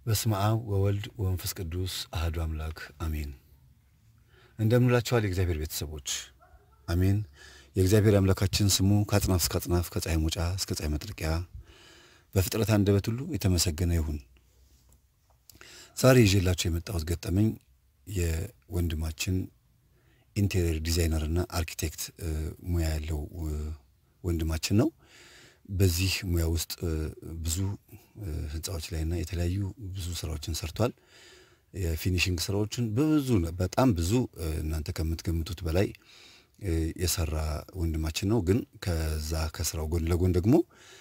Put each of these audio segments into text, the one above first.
በስመ አብ ወወልድ ወመንፈስ ቅዱስ አህዱ አምላክ አሜን። እንደምንላችኋል የእግዚአብሔር ቤተሰቦች አሜን። የእግዚአብሔር አምላካችን ስሙ ከአጽናፍ እስከ አጽናፍ ከፀሐይ መውጫ እስከ ፀሐይ መጥለቂያ በፍጥረት አንደበት ሁሉ የተመሰገነ ይሁን። ዛሬ ይዤላችሁ የመጣሁት ገጠመኝ የወንድማችን ኢንቴሪየር ዲዛይነርና አርኪቴክት ሙያ ያለው ወንድማችን ነው። በዚህ ሙያ ውስጥ ብዙ ህንፃዎች ላይና የተለያዩ ብዙ ስራዎችን ሰርቷል። የፊኒሽንግ ስራዎችን ብዙ በጣም ብዙ እናንተ ከምትገምቱት በላይ የሰራ ወንድማችን ነው። ግን ከዛ ከስራው ጎን ለጎን ደግሞ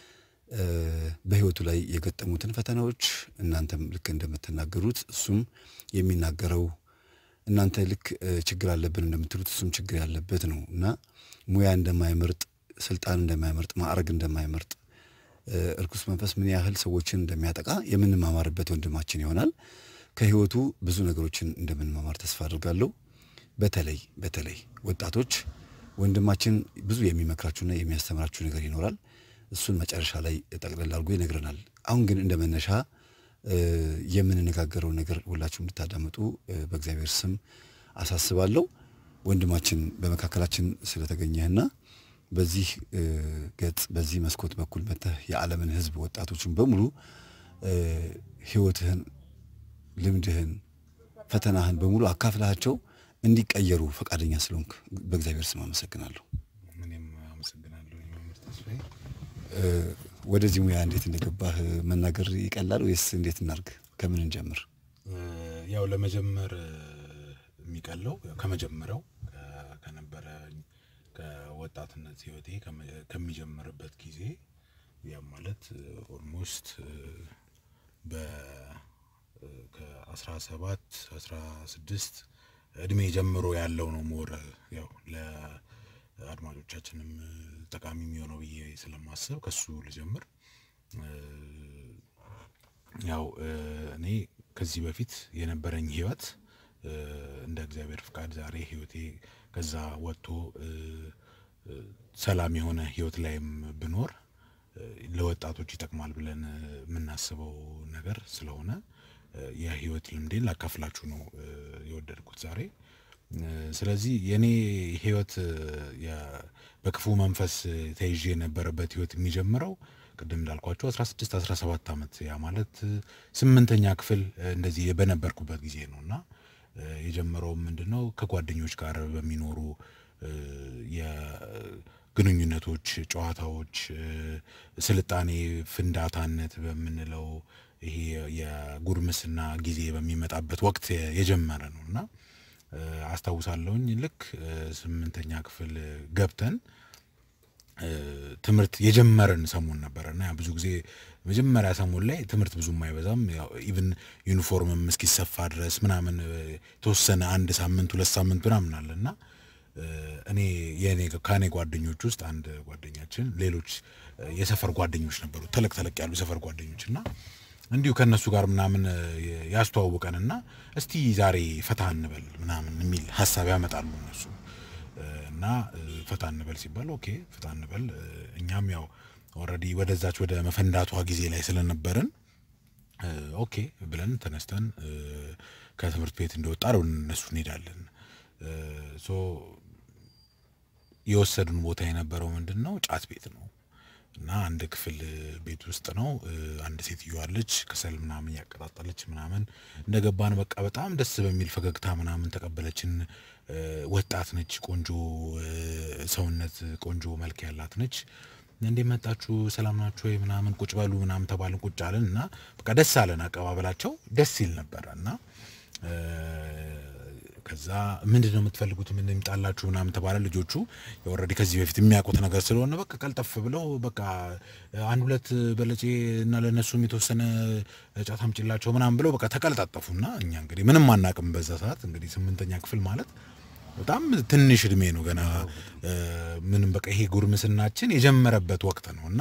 በህይወቱ ላይ የገጠሙትን ፈተናዎች እናንተም ልክ እንደምትናገሩት እሱም የሚናገረው እናንተ ልክ ችግር አለብን እንደምትሉት እሱም ችግር ያለበት ነው እና ሙያ እንደማይመርጥ ስልጣን እንደማይመርጥ ማዕረግ እንደማይመርጥ እርኩስ መንፈስ ምን ያህል ሰዎችን እንደሚያጠቃ የምንማማርበት ወንድማችን ይሆናል። ከህይወቱ ብዙ ነገሮችን እንደምንማማር ተስፋ አድርጋለሁ። በተለይ በተለይ ወጣቶች ወንድማችን ብዙ የሚመክራችሁና የሚያስተምራችሁ ነገር ይኖራል። እሱን መጨረሻ ላይ ጠቅለል አድርጎ ይነግረናል። አሁን ግን እንደ መነሻ የምንነጋገረው ነገር ሁላችሁ እንድታዳምጡ በእግዚአብሔር ስም አሳስባለሁ። ወንድማችን በመካከላችን ስለተገኘህና በዚህ ገጽ በዚህ መስኮት በኩል መጥተህ የዓለምን ሕዝብ ወጣቶችን በሙሉ ህይወትህን፣ ልምድህን፣ ፈተናህን በሙሉ አካፍላቸው እንዲቀየሩ ፈቃደኛ ስለሆንክ በእግዚአብሔር ስም አመሰግናለሁ። እኔም አመሰግናለሁ መምህር ተስፋዬ። ወደዚህ ሙያ እንዴት እንደገባህ መናገር ይቀላል ወይስ እንዴት እናርግ? ከምን እንጀምር? ያው ለመጀመር የሚቀለው ከመጀመሪያው ከነበረ ከወጣትነት ህይወቴ ከሚጀምርበት ጊዜ ያም ማለት ኦልሞስት በ ከአስራ ሰባት አስራ ስድስት እድሜ ጀምሮ ያለው ነው ሞር ያው ለአድማጮቻችንም ጠቃሚ የሚሆነው ብዬ ስለማስብ ከሱ ልጀምር። ያው እኔ ከዚህ በፊት የነበረኝ ህይወት እንደ እግዚአብሔር ፍቃድ ዛሬ ህይወቴ ከዛ ወጥቶ ሰላም የሆነ ህይወት ላይም ብኖር ለወጣቶች ይጠቅማል ብለን የምናስበው ነገር ስለሆነ የህይወት ልምዴን ላካፍላችሁ ነው የወደድኩት ዛሬ። ስለዚህ የኔ ህይወት በክፉ መንፈስ ተይዤ የነበረበት ህይወት የሚጀምረው ቅድም እንዳልኳቸው 16 17 ዓመት ያ ማለት ስምንተኛ ክፍል እንደዚህ በነበርኩበት ጊዜ ነው እና የጀመረው ምንድን ነው ከጓደኞች ጋር በሚኖሩ የግንኙነቶች፣ ጨዋታዎች፣ ስልጣኔ ፍንዳታነት በምንለው ይሄ የጉርምስና ጊዜ በሚመጣበት ወቅት የጀመረ ነው እና አስታውሳለሁኝ ልክ ስምንተኛ ክፍል ገብተን ትምህርት የጀመረን ሰሞን ነበረ እና ብዙ ጊዜ መጀመሪያ ሰሞን ላይ ትምህርት ብዙም አይበዛም። ኢቭን ዩኒፎርምም እስኪሰፋ ድረስ ምናምን የተወሰነ አንድ ሳምንት ሁለት ሳምንት ምናምን አለ እና እኔ የኔ ከኔ ጓደኞች ውስጥ አንድ ጓደኛችን ሌሎች የሰፈር ጓደኞች ነበሩ፣ ተለቅ ተለቅ ያሉ የሰፈር ጓደኞች እና እንዲሁ ከእነሱ ጋር ምናምን ያስተዋውቀንና እስቲ ዛሬ ፈታ እንበል ምናምን የሚል ሀሳብ ያመጣሉ እነሱ እና ፈታ እንበል ሲባል ኦኬ ፈታ እንበል እኛም ያው ኦልሬዲ ወደዛች ወደ መፈንዳቷ ጊዜ ላይ ስለነበርን ኦኬ ብለን ተነስተን ከትምህርት ቤት እንደወጣ ወደ እነሱ እንሄዳለን። ሶ የወሰዱን ቦታ የነበረው ምንድን ነው ጫት ቤት ነው እና አንድ ክፍል ቤት ውስጥ ነው። አንድ ሴትዮ አለች ከሰል ምናምን ያቀጣጠለች ምናምን እንደገባን በቃ በጣም ደስ በሚል ፈገግታ ምናምን ተቀበለችን። ወጣት ነች፣ ቆንጆ ሰውነት፣ ቆንጆ መልክ ያላት ነች። እንዴት መጣችሁ? ሰላም ናችሁ ወይ? ምናምን ቁጭ በሉ ምናምን ተባልን። ቁጭ አለን እና በቃ ደስ አለን። አቀባበላቸው ደስ ይል ነበረ እና ከዛ ምንድን ነው የምትፈልጉት? ምን ይምጣላችሁ ምናምን ተባለ። ልጆቹ ኦልሬዲ ከዚህ በፊት የሚያውቁት ነገር ስለሆነ በቃ ቀልጠፍ ብለው በቃ አንድ ሁለት በለጬ እና ለእነሱም የተወሰነ ጫት አምጪላቸው ምናምን ብለው በቃ ተቀልጣጠፉና እኛ እንግዲህ ምንም አናቅም በዛ ሰዓት እንግዲህ ስምንተኛ ክፍል ማለት በጣም ትንሽ እድሜ ነው ገና ምንም በቃ ይሄ ጉርምስናችን የጀመረበት ወቅት ነው እና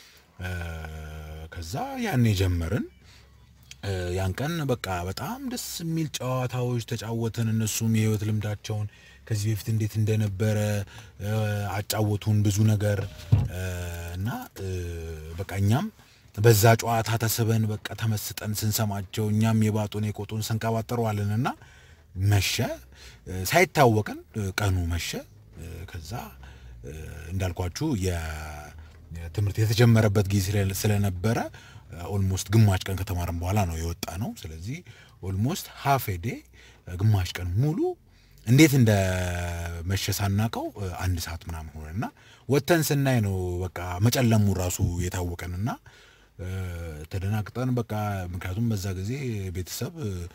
ከዛ ያን የጀመርን ያን ቀን በቃ በጣም ደስ የሚል ጨዋታዎች ተጫወትን። እነሱም የህይወት ልምዳቸውን ከዚህ በፊት እንዴት እንደነበረ አጫወቱን ብዙ ነገር እና በቃ እኛም በዛ ጨዋታ ተስበን በቃ ተመስጠን ስንሰማቸው እኛም የባጡን የቆጡን ስንቀባጠረዋለንና መሸ። ሳይታወቀን ቀኑ መሸ። ከዛ እንዳልኳችሁ የትምህርት የተጀመረበት ጊዜ ስለነበረ ኦልሞስት ግማሽ ቀን ከተማረን በኋላ ነው የወጣ ነው። ስለዚህ ኦልሞስት ሀፍ ዴ ግማሽ ቀን ሙሉ እንዴት እንደ መሸ ሳናቀው አንድ ሰዓት ምናምን ሆነና ወጥተን ስናይ ነው በቃ መጨለሙ ራሱ የታወቀንና ተደናግጠን በቃ ምክንያቱም በዛ ጊዜ ቤተሰብ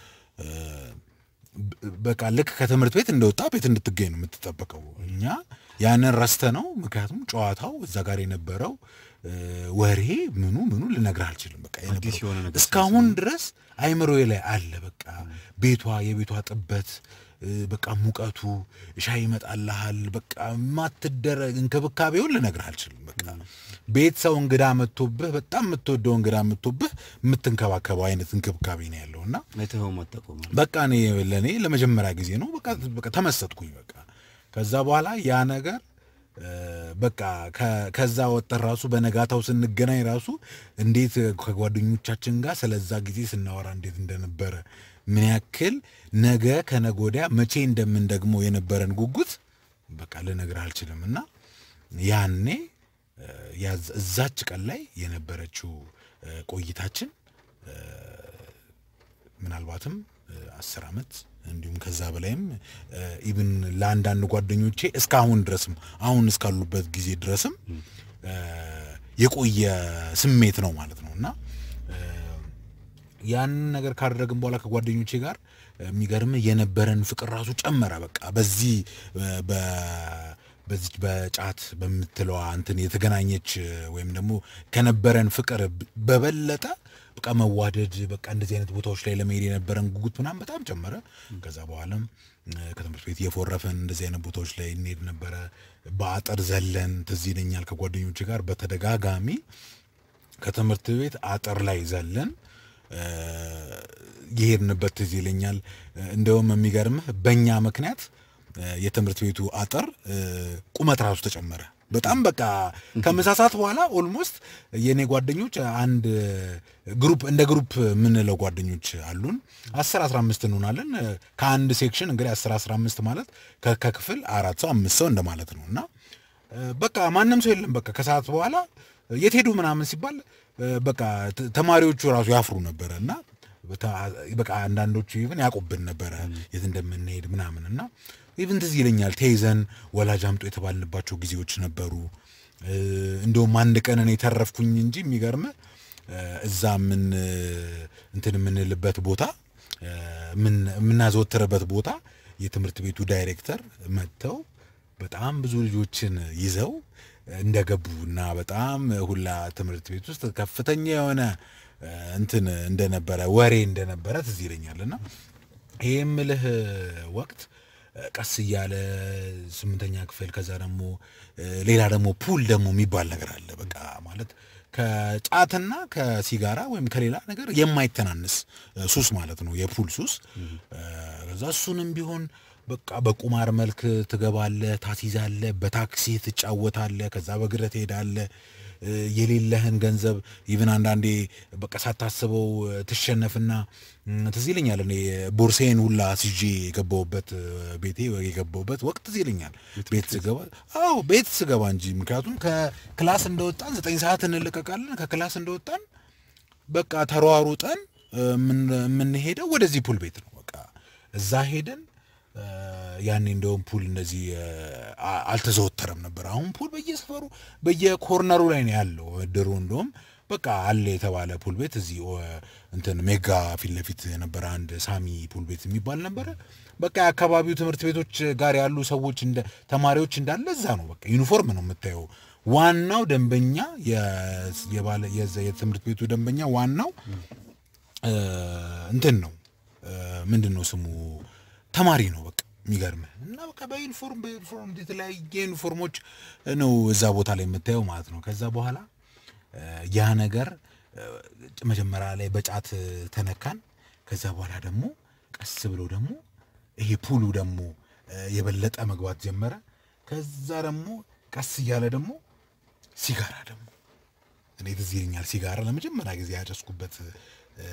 በቃ ልክ ከትምህርት ቤት እንደወጣ ቤት እንድትገኝ ነው የምትጠበቀው። እኛ ያንን ረስተ ነው። ምክንያቱም ጨዋታው እዛ ጋር የነበረው ወሬ ምኑ ምኑ ልነግርህ አልችልም። በቃ የነበረው እስካሁን ድረስ አይምሮዬ ላይ አለ። በቃ ቤቷ የቤቷ ጥበት በቃ ሙቀቱ፣ ሻይ ይመጣልሃል። በቃ የማትደረግ እንክብካቤውን ልነግርህ አልችልም። በቃ ቤት ሰው እንግዳ መጥቶብህ በጣም የምትወደው እንግዳ መጥቶብህ የምትንከባከበው አይነት እንክብካቤ ነው ያለው እና በቃ እኔ ለእኔ ለመጀመሪያ ጊዜ ነው። በቃ በቃ ተመሰጥኩኝ። በቃ ከዛ በኋላ ያ ነገር በቃ ከዛ ወጠን ራሱ በነጋታው ስንገናኝ ራሱ እንዴት ከጓደኞቻችን ጋር ስለዛ ጊዜ ስናወራ እንዴት እንደነበረ ምን ያክል ነገ ከነገ ወዲያ መቼ እንደምን ደግሞ የነበረን ጉጉት በቃ ልነግርህ አልችልም። እና ያኔ እዛች ቀን ላይ የነበረችው ቆይታችን ምናልባትም አስር ዓመት እንዲሁም ከዛ በላይም ኢብን ለአንዳንድ ጓደኞቼ እስካሁን ድረስም አሁን እስካሉበት ጊዜ ድረስም የቆየ ስሜት ነው ማለት ነው እና ያንን ነገር ካደረግን በኋላ ከጓደኞቼ ጋር የሚገርም የነበረን ፍቅር ራሱ ጨመረ። በቃ በዚህ በዚች በጫት በምትለዋ እንትን የተገናኘች ወይም ደግሞ ከነበረን ፍቅር በበለጠ በቃ መዋደድ በቃ እንደዚህ አይነት ቦታዎች ላይ ለመሄድ የነበረን ጉጉት ምናምን በጣም ጨመረ። ከዛ በኋላም ከትምህርት ቤት እየፎረፈን እንደዚህ አይነት ቦታዎች ላይ እንሄድ ነበረ። በአጥር ዘለን ትዝ ይለኛል ከጓደኞቼ ጋር በተደጋጋሚ ከትምህርት ቤት አጥር ላይ ዘለን የሄድንበት ትዝ ይለኛል። እንደውም የሚገርምህ በእኛ ምክንያት የትምህርት ቤቱ አጥር ቁመት ራሱ ተጨመረ። በጣም በቃ ከምሳ ሰዓት በኋላ ኦልሞስት የእኔ ጓደኞች አንድ ግሩፕ እንደ ግሩፕ የምንለው ጓደኞች አሉን። አስር አስራ አምስት እንሆናለን። ከአንድ ሴክሽን እንግዲህ አስር አስራ አምስት ማለት ከክፍል አራት ሰው አምስት ሰው እንደማለት ነው እና በቃ ማንም ሰው የለም። በቃ ከሰዓት በኋላ የት ሄዱ ምናምን ሲባል በቃ ተማሪዎቹ ራሱ ያፍሩ ነበረ እና በቃ አንዳንዶቹ ኢቭን ያውቁብን ነበረ የት እንደምንሄድ ምናምን እና ኢቭን ትዝ ይለኛል ተይዘን ወላጅ አምጦ የተባልንባቸው ጊዜዎች ነበሩ። እንደውም አንድ ቀን እኔ ተረፍኩኝ እንጂ የሚገርም እዛ ምን እንትን የምንልበት ቦታ የምናዘወትርበት ቦታ የትምህርት ቤቱ ዳይሬክተር መጥተው በጣም ብዙ ልጆችን ይዘው እንደገቡ እና በጣም ሁላ ትምህርት ቤት ውስጥ ከፍተኛ የሆነ እንትን እንደነበረ ወሬ እንደነበረ ትዝ ይለኛል እና ይህ የምልህ ወቅት ቀስ እያለ ስምንተኛ ክፍል ከዛ ደግሞ ሌላ ደግሞ ፑል ደግሞ የሚባል ነገር አለ። በቃ ማለት ከጫትና ከሲጋራ ወይም ከሌላ ነገር የማይተናንስ ሱስ ማለት ነው፣ የፑል ሱስ። ከዛ እሱንም ቢሆን በቃ በቁማር መልክ ትገባለህ፣ ታስይዛለህ፣ በታክሲ ትጫወታለህ፣ ከዛ በእግርህ ትሄዳለህ። የሌለህን ገንዘብ ኢቭን አንዳንዴ በቃ ሳታስበው ትሸነፍና ትዝ ይለኛል። እኔ ቦርሴን ሁላ አስይዤ የገባሁበት ቤቴ የገባሁበት ወቅት ትዝ ይለኛል። ቤት ስገባ አዎ ቤት ስገባ እንጂ ምክንያቱም ከክላስ እንደወጣን ዘጠኝ ሰዓት እንለቀቃለን። ከክላስ እንደወጣን በቃ ተሯሩጠን የምንሄደው ወደዚህ ፑል ቤት ነው። በቃ እዛ ሄደን ያኔ እንደውም ፑል እንደዚህ አልተዘወተረም ነበር። አሁን ፑል በየሰፈሩ በየኮርነሩ ላይ ነው ያለው። ድሮ እንደውም በቃ አለ የተባለ ፑል ቤት እዚህ እንትን ሜጋ ፊት ለፊት የነበረ አንድ ሳሚ ፑል ቤት የሚባል ነበረ። በቃ የአካባቢው ትምህርት ቤቶች ጋር ያሉ ሰዎች እንደ ተማሪዎች እንዳለ እዛ ነው። በቃ ዩኒፎርም ነው የምታየው። ዋናው ደንበኛ የባለ የትምህርት ቤቱ ደንበኛ ዋናው እንትን ነው ምንድን ነው ስሙ ተማሪ ነው። በቃ የሚገርምህ እና በቃ በዩኒፎርም በዩኒፎርም የተለያየ ዩኒፎርሞች ነው እዛ ቦታ ላይ የምታየው ማለት ነው። ከዛ በኋላ ያ ነገር መጀመሪያ ላይ በጫት ተነካን። ከዛ በኋላ ደግሞ ቀስ ብሎ ደግሞ ይሄ ፑሉ ደግሞ የበለጠ መግባት ጀመረ። ከዛ ደግሞ ቀስ እያለ ደግሞ ሲጋራ ደግሞ እኔ ትዝ ይለኛል ሲጋራ ለመጀመሪያ ጊዜ ያጨስኩበት እ፣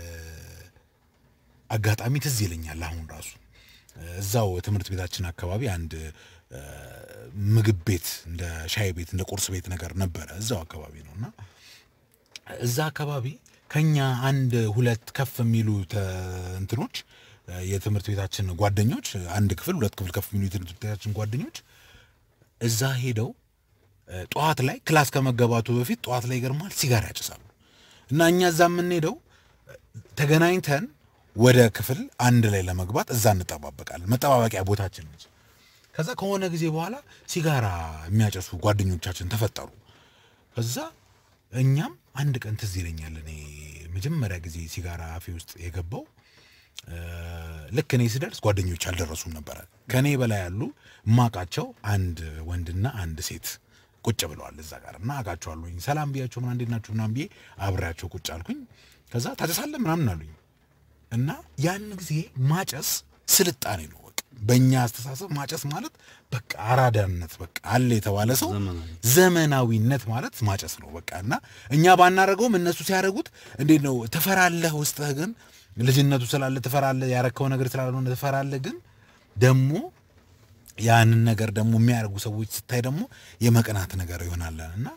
አጋጣሚ ትዝ ይለኛል አሁን ራሱ እዛው ትምህርት ቤታችን አካባቢ አንድ እ፣ ምግብ ቤት እንደ ሻይ ቤት እንደ ቁርስ ቤት ነገር ነበረ እዛው አካባቢ ነው እና እዛ አካባቢ ከኛ አንድ ሁለት ከፍ የሚሉ ተ- እንትኖች እ፣ የትምህርት ቤታችን ጓደኞች አንድ ክፍል ሁለት ክፍል ከፍ የሚሉ የትምህርት ቤታችን ጓደኞች እዛ ሄደው እ፣ ጠዋት ላይ ክላስ ከመገባቱ በፊት ጠዋት ላይ ይገርማል ሲጋራ ያጭሳሉ እና እኛ እዛ የምንሄደው ተገናኝተን ወደ ክፍል አንድ ላይ ለመግባት እዛ እንጠባበቃለን። መጠባበቂያ ቦታችን ነች። ከዛ ከሆነ ጊዜ በኋላ ሲጋራ የሚያጨሱ ጓደኞቻችን ተፈጠሩ። ከዛ እኛም አንድ ቀን ትዝ ይለኛል እኔ መጀመሪያ ጊዜ ሲጋራ አፌ ውስጥ የገባው እ፣ ልክ እኔ ስደርስ ጓደኞች አልደረሱም ነበረ። ከእኔ በላይ ያሉ እማቃቸው አንድ ወንድና አንድ ሴት ቁጭ ብለዋል እዛ ጋር እና አውቃቸዋለሁኝ። ሰላም ብያቸው ምናምን እንዴት ናችሁ ምናምን ብዬ አብሬያቸው ቁጭ አልኩኝ። ከዛ ታጨሳለህ ምናምን አሉኝ እና ያን ጊዜ ማጨስ ስልጣኔ ነው። በቃ በእኛ አስተሳሰብ ማጨስ ማለት በቃ አራዳነት በቃ አለ የተባለ ሰው ዘመናዊ። ዘመናዊነት ማለት ማጨስ ነው በቃ እና እኛ ባናረገውም እነሱ ሲያደርጉት እንዴት ነው ትፈራለህ። ውስጥህ ግን ልጅነቱ ስላለ ትፈራለህ። ያረከው ነገር ስላልሆነ ትፈራለህ። ግን ደግሞ ያንን ነገር ደግሞ የሚያደርጉ ሰዎች ስታይ ደግሞ የመቅናት ነገር ይሆናል እና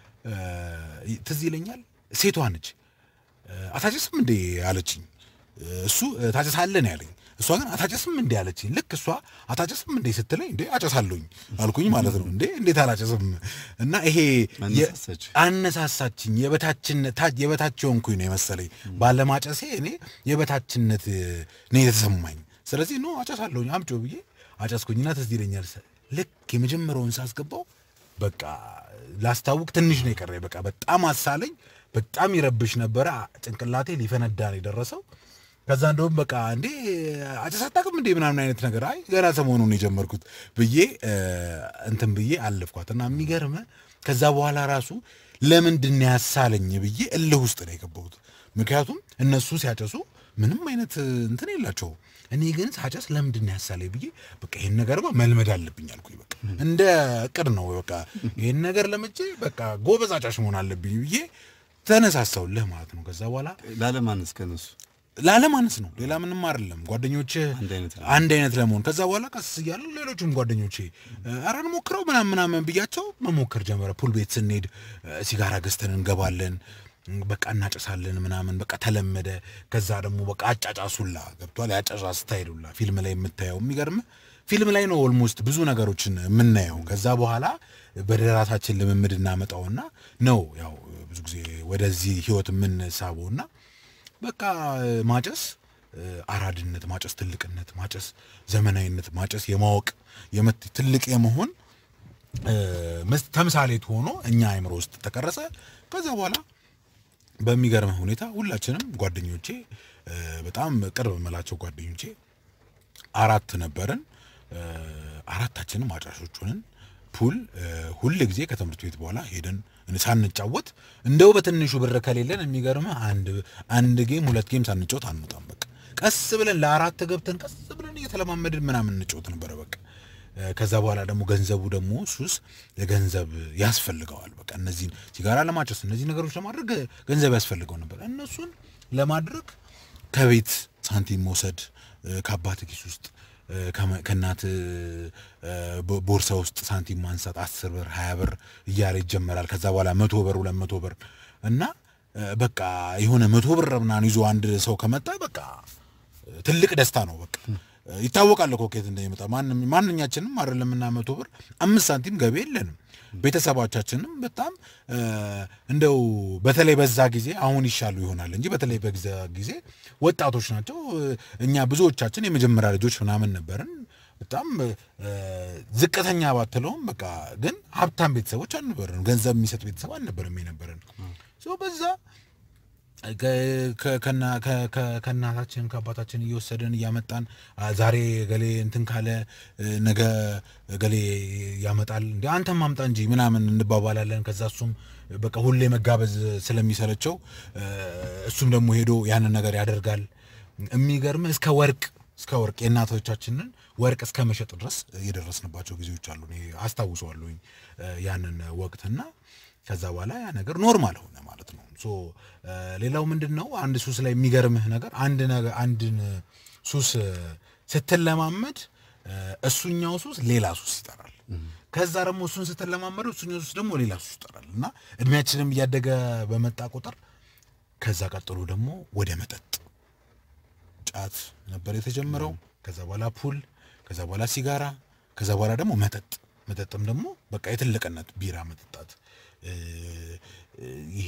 እ፣ ትዝ ይለኛል ሴቷ ነች እ፣ አታጨስም እንዴ አለችኝ። እሱ እ፣ ታጨሳለህ ነው ያለኝ። እሷ ግን አታጨስም እንዴ አለችኝ። ልክ እሷ አታጨስም እንዴ ስትለኝ እንዴ አጨሳለሁኝ አልኩኝ ማለት ነው። እንዴ እንዴት አላጨስም? እና ይሄ የ- አነሳሳች። አነሳሳችኝ የበታችነት ታ- የበታች የሆንኩኝ ነው የመሰለኝ ባለማጨሴ እኔ የበታችነት እ፣ ነው የተሰማኝ። ስለዚህ ኖ አጨሳለሁኝ አምጮ ብዬ አጨስኩኝና ትዝ ይለኛል ሰ- ልክ የመጀመሪያውን ሳስገባው በቃ ላስታውቅ ትንሽ ነው የቀረኝ። በቃ በጣም አሳለኝ። በጣም ይረብሽ ነበረ። ጭንቅላቴ ሊፈነዳ ነው የደረሰው። ከዛ እንደውም በቃ እንዴ አጨስ አታውቅም እንዴ ምናምን አይነት ነገር አይ ገና ሰሞኑን የጀመርኩት ብዬ እ፣ እንትን ብዬ አለፍኳት እና የሚገርመ ከዛ በኋላ ራሱ ለምንድን ነው ያሳለኝ ብዬ እልህ ውስጥ ነው የገባሁት። ምክንያቱም እነሱ ሲያጨሱ ምንም አይነት እንትን የላቸውም። እኔ ግን ሳጨስ ለምንድን ነው ያሳለኝ ብዬ በቃ ይሄን ነገርማ መልመድ አለብኝ አልኩኝ። በቃ እንደ እቅድ ነው በቃ ይሄን ነገር ለምጄ በቃ ጎበዝ አጫሽ መሆን አለብኝ ብዬ ተነሳሳውልህ ማለት ነው። ከዛ በኋላ ላለማነስ ከነሱ ላለማነስ ነው፣ ሌላ ምንም አይደለም። ጓደኞች አንድ አይነት ነው። አንድ አይነት ለመሆን ከዛ በኋላ ቀስ እያሉ ሌሎችም ጓደኞቼ ኧረ እንሞክረው ምናምን ምናምን ብያቸው መሞከር ጀመረ። ፑል ቤት ስንሄድ እ፣ ሲጋራ ገዝተን እንገባለን፣ እ፣ በቃ እናጨሳለን ምናምን በቃ ተለመደ። ከዛ ደግሞ በቃ አጫጫሱላ ገብቷል። ያጫጫ ስታይሉላ ፊልም ላይ የምታየው የሚገርም ፊልም ላይ ነው ኦልሞስት ብዙ ነገሮችን የምናየው። ከዛ በኋላ በደራሳችን ልምምድ እናመጣውና ነው ያው ብዙ ጊዜ ወደዚህ ህይወት የምንሳበውና በቃ ማጨስ እ፣ አራድነት፣ ማጨስ ትልቅነት፣ ማጨስ ዘመናዊነት፣ ማጨስ የማወቅ የመት ትልቅ የመሆን እ፣ መስ- ተምሳሌት ሆኖ እኛ አይምሮ ውስጥ ተቀረጸ። ከዛ በኋላ በሚገርም ሁኔታ ሁላችንም ጓደኞቼ እ፣ በጣም ቅርብ የምላቸው ጓደኞቼ አራት ነበርን። እ፣ አራታችንም አጫሾች ሆንን። ፑል እ፣ ሁል ጊዜ ከትምህርት ቤት በኋላ ሄደን ሳንጫወት እንደው በትንሹ ብር ከሌለን የሚገርምህ አንድ አንድ ጌም ሁለት ጌም ሳንጫወት አንወጣም። በቃ ቀስ ብለን ለአራት ገብተን ቀስ ብለን እየተለማመድን ምናምን እንጫወት ነበረ በቃ እ፣ ከዛ በኋላ ደግሞ ገንዘቡ ደግሞ ሱስ ገንዘብ ያስፈልገዋል። በቃ እነዚህን ሲጋራ ለማጨስ እነዚህ ነገሮች ለማድረግ ገንዘብ ያስፈልገው ነበር። እነሱን ለማድረግ ከቤት ሳንቲም መውሰድ እ፣ ከአባት ኪስ ውስጥ እ፣ ከመ- ከእናት እ፣ ቦ- ቦርሳ ውስጥ ሳንቲም ማንሳት አስር ብር ሀያ ብር እያለ ይጀመራል። ከዛ በኋላ መቶ ብር ሁለት መቶ ብር እና እ፣ በቃ የሆነ መቶ ብር ምናምን ይዞ አንድ ሰው ከመጣ በቃ ትልቅ ደስታ ነው። በቃ ይታወቃል እኮ ከየት እንደሚመጣ ማንም ማንኛችንም አይደለም እና መቶ ብር አምስት ሳንቲም ገቢ የለንም። ቤተሰቦቻችንም በጣም እ፣ እንደው በተለይ በዛ ጊዜ አሁን ይሻሉ ይሆናል እንጂ በተለይ በዛ ጊዜ ወጣቶች ናቸው። እኛ ብዙዎቻችን የመጀመሪያ ልጆች ምናምን ነበርን። በጣም እ፣ ዝቅተኛ ባትለውም በቃ ግን ሀብታም ቤተሰቦች አልነበረን። ገንዘብ የሚሰጥ ቤተሰብ አልነበረም የነበረን ሶ በዛ ከ- ከ- ከና- ከ- ከ- ከእናታችን ከአባታችን እየወሰድን እያመጣን አ፣ ዛሬ ገሌ እንትን ካለ እ፣ ነገ ገሌ ያመጣል እንደ አንተም ማምጣ እንጂ ምናምን እንባባላለን። ከዛ እሱም በቃ ሁሌ መጋበዝ ስለሚሰለቸው እ፣ እሱም ደግሞ ሄዶ ያንን ነገር ያደርጋል። የሚገርም እስከ ወርቅ እስከ ወርቅ የእናቶቻችንን ወርቅ እስከ መሸጥ ድረስ የደረስንባቸው ጊዜዎች አሉ። እኔ አስታውሰዋለሁኝ እ፣ ያንን ወቅትና ከዛ በኋላ ያ ነገር ኖርማል ሆነ ማለት ሶ ሌላው ምንድን ነው አንድ ሱስ ላይ የሚገርምህ ነገር አንድ ነገር አንድን ሱስ ስትለማመድ እሱኛው ሱስ ሌላ ሱስ ይጠራል። ከዛ ደግሞ እሱን ስትለማመደው እሱኛው ሱስ ደግሞ ሌላ ሱስ ይጠራል እና እድሜያችንም እያደገ በመጣ ቁጥር ከዛ ቀጥሎ ደግሞ ወደ መጠጥ ጫት ነበር የተጀመረው። ከዛ በኋላ ፑል፣ ከዛ በኋላ ሲጋራ፣ ከዛ በኋላ ደግሞ መጠጥ። መጠጥም ደግሞ በቃ የትልቅነት ቢራ መጠጣት ይሄ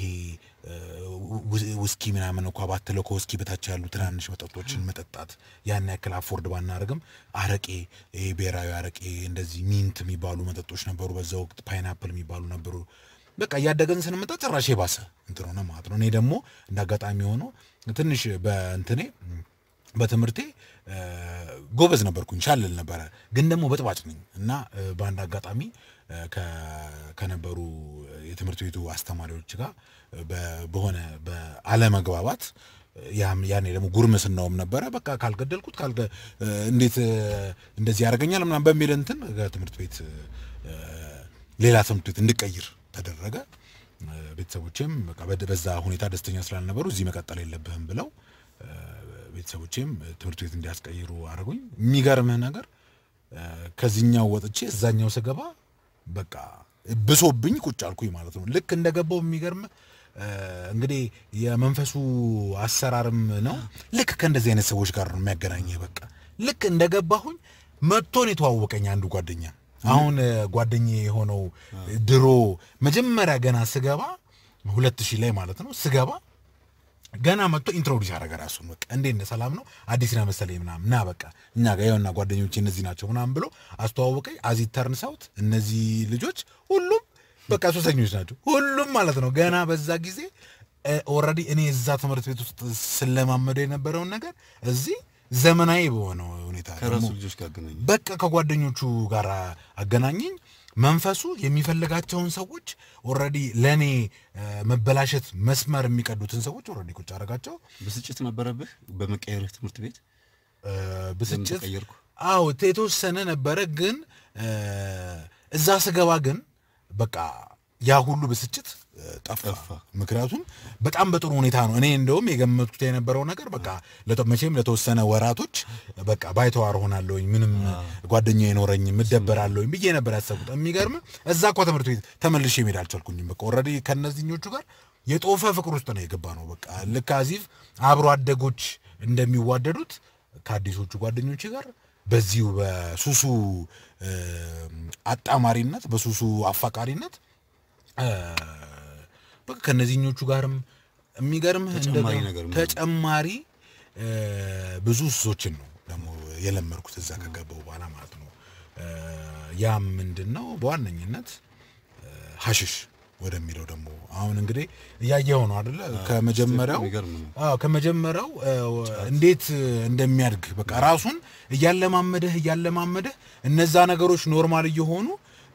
ውስኪ ምናምን እንኳ ባትለው ከውስኪ በታች ያሉ ትናንሽ መጠጦችን መጠጣት ያን ያክል አፎርድ ባናደርግም አረቄ፣ ይሄ ብሔራዊ አረቄ እንደዚህ ሚንት የሚባሉ መጠጦች ነበሩ በዛ ወቅት፣ ፓይናፕል የሚባሉ ነበሩ። በቃ እያደገን ስንመጣ ጭራሽ የባሰ እንትን ሆነ ማለት ነው። እኔ ደግሞ እንደ አጋጣሚ ሆኖ ትንሽ በእንትኔ በትምህርቴ ጎበዝ ነበርኩኝ፣ ሻልል ነበረ፣ ግን ደግሞ በጥባጭ ነኝ እና በአንድ አጋጣሚ ከነበሩ የትምህርት ቤቱ አስተማሪዎች ጋር በሆነ በአለመግባባት ያኔ ደግሞ ጉርምስናውም ነበረ። በቃ ካልገደልኩት እንዴት እንደዚህ ያደርገኛል ምናምን በሚል እንትን ከትምህርት ቤት ሌላ ትምህርት ቤት እንድቀይር ተደረገ። ቤተሰቦቼም በቃ በዛ ሁኔታ ደስተኛ ስላልነበሩ እዚህ መቀጠል የለብህም ብለው ቤተሰቦቼም ትምህርት ቤት እንዲያስቀይሩ አድርጉኝ። የሚገርምህ ነገር ከዚህኛው ወጥቼ እዛኛው ስገባ በቃ ብሶብኝ ቁጭ አልኩኝ ማለት ነው። ልክ እንደገባው የሚገርምህ እንግዲህ የመንፈሱ አሰራርም ነው። ልክ ከእንደዚህ አይነት ሰዎች ጋር ነው የሚያገናኘህ። በቃ ልክ እንደገባሁኝ መጥቶን የተዋወቀኝ አንዱ ጓደኛ አሁን ጓደኛ የሆነው ድሮ መጀመሪያ ገና ስገባ ሁለት ሺህ ላይ ማለት ነው ስገባ ገና መጥቶ ኢንትሮዲስ ያደረገ ራሱን በቃ እንዴት ነህ ሰላም ነው አዲስ ነህ መሰለኝ ምናምን ና በቃ እኛ ጋር ይኸውና ጓደኞቼ እነዚህ ናቸው ምናምን ብሎ አስተዋወቀኝ። አዚ ተርን ሳውት እነዚህ ልጆች ሁሉም በቃ ሶስተኞች ናቸው ሁሉም ማለት ነው። ገና በዛ ጊዜ ኦልሬዲ እኔ እዛ ትምህርት ቤት ውስጥ ስለማመደው የነበረውን ነገር እዚህ ዘመናዊ በሆነው ሁኔታ ከራሱ ልጆች ጋር አገናኘ። በቃ ከጓደኞቹ ጋር አገናኘኝ። መንፈሱ የሚፈልጋቸውን ሰዎች ኦልሬዲ ለእኔ መበላሸት መስመር የሚቀዱትን ሰዎች ኦልሬዲ ቁጭ አደረጋቸው። ብስጭት ነበረብህ በመቀየርህ ትምህርት ቤት? ብስጭት ተቀየርኩ? አዎ የተወሰነ ነበረ። ግን እዛ ስገባ ግን በቃ ያ ሁሉ ብስጭት ጠፋ። ምክንያቱም በጣም በጥሩ ሁኔታ ነው። እኔ እንደውም የገመትኩት የነበረው ነገር በቃ መቼም ለተወሰነ ወራቶች በቃ ባይተዋር ሆናለሁኝ፣ ምንም ጓደኛ አይኖረኝም፣ እደበራለሁኝ ብዬ ነበር ያሰብኩት። የሚገርም እዛ እኮ ትምህርት ቤት ተመልሼ መሄድ አልቻልኩኝም። በቃ ኦልሬዲ ከእነዚህኞቹ ጋር የጦፈ ፍቅር ውስጥ ነው የገባ ነው። በቃ ልክ አዚፍ አብሮ አደጎች እንደሚዋደዱት ከአዲሶቹ ጓደኞች ጋር በዚሁ በሱሱ አጣማሪነት በሱሱ አፋቃሪነት በቃ ከነዚህኞቹ ጋርም የሚገርምህ ተጨማሪ እንደገና ነገር ምንድን ነው? ተጨማሪ ብዙ ሱሶችን ነው ደግሞ የለመድኩት እዛ ከገባው በኋላ ማለት ነው። ያም ምንድን ነው በዋነኝነት ሀሽሽ ወደሚለው ደግሞ አሁን እንግዲህ እያየኸው ነው አደለ? ከመጀመሪያው የሚገርም ነው። አዎ ከመጀመሪያው እንዴት እንደሚያድግ በቃ ራሱን እያለማመደህ እያለማመደህ እነዛ ነገሮች ኖርማል እየሆኑ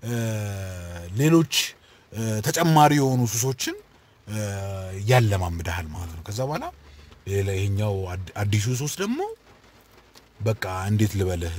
ሌሎች ተጨማሪ የሆኑ ሱሶችን ያለማምድሃል ማለት ነው። ከዛ በኋላ ሌላ ይሄኛው አድ- አዲሱ ሱስ ደግሞ በቃ እንዴት ልበልህ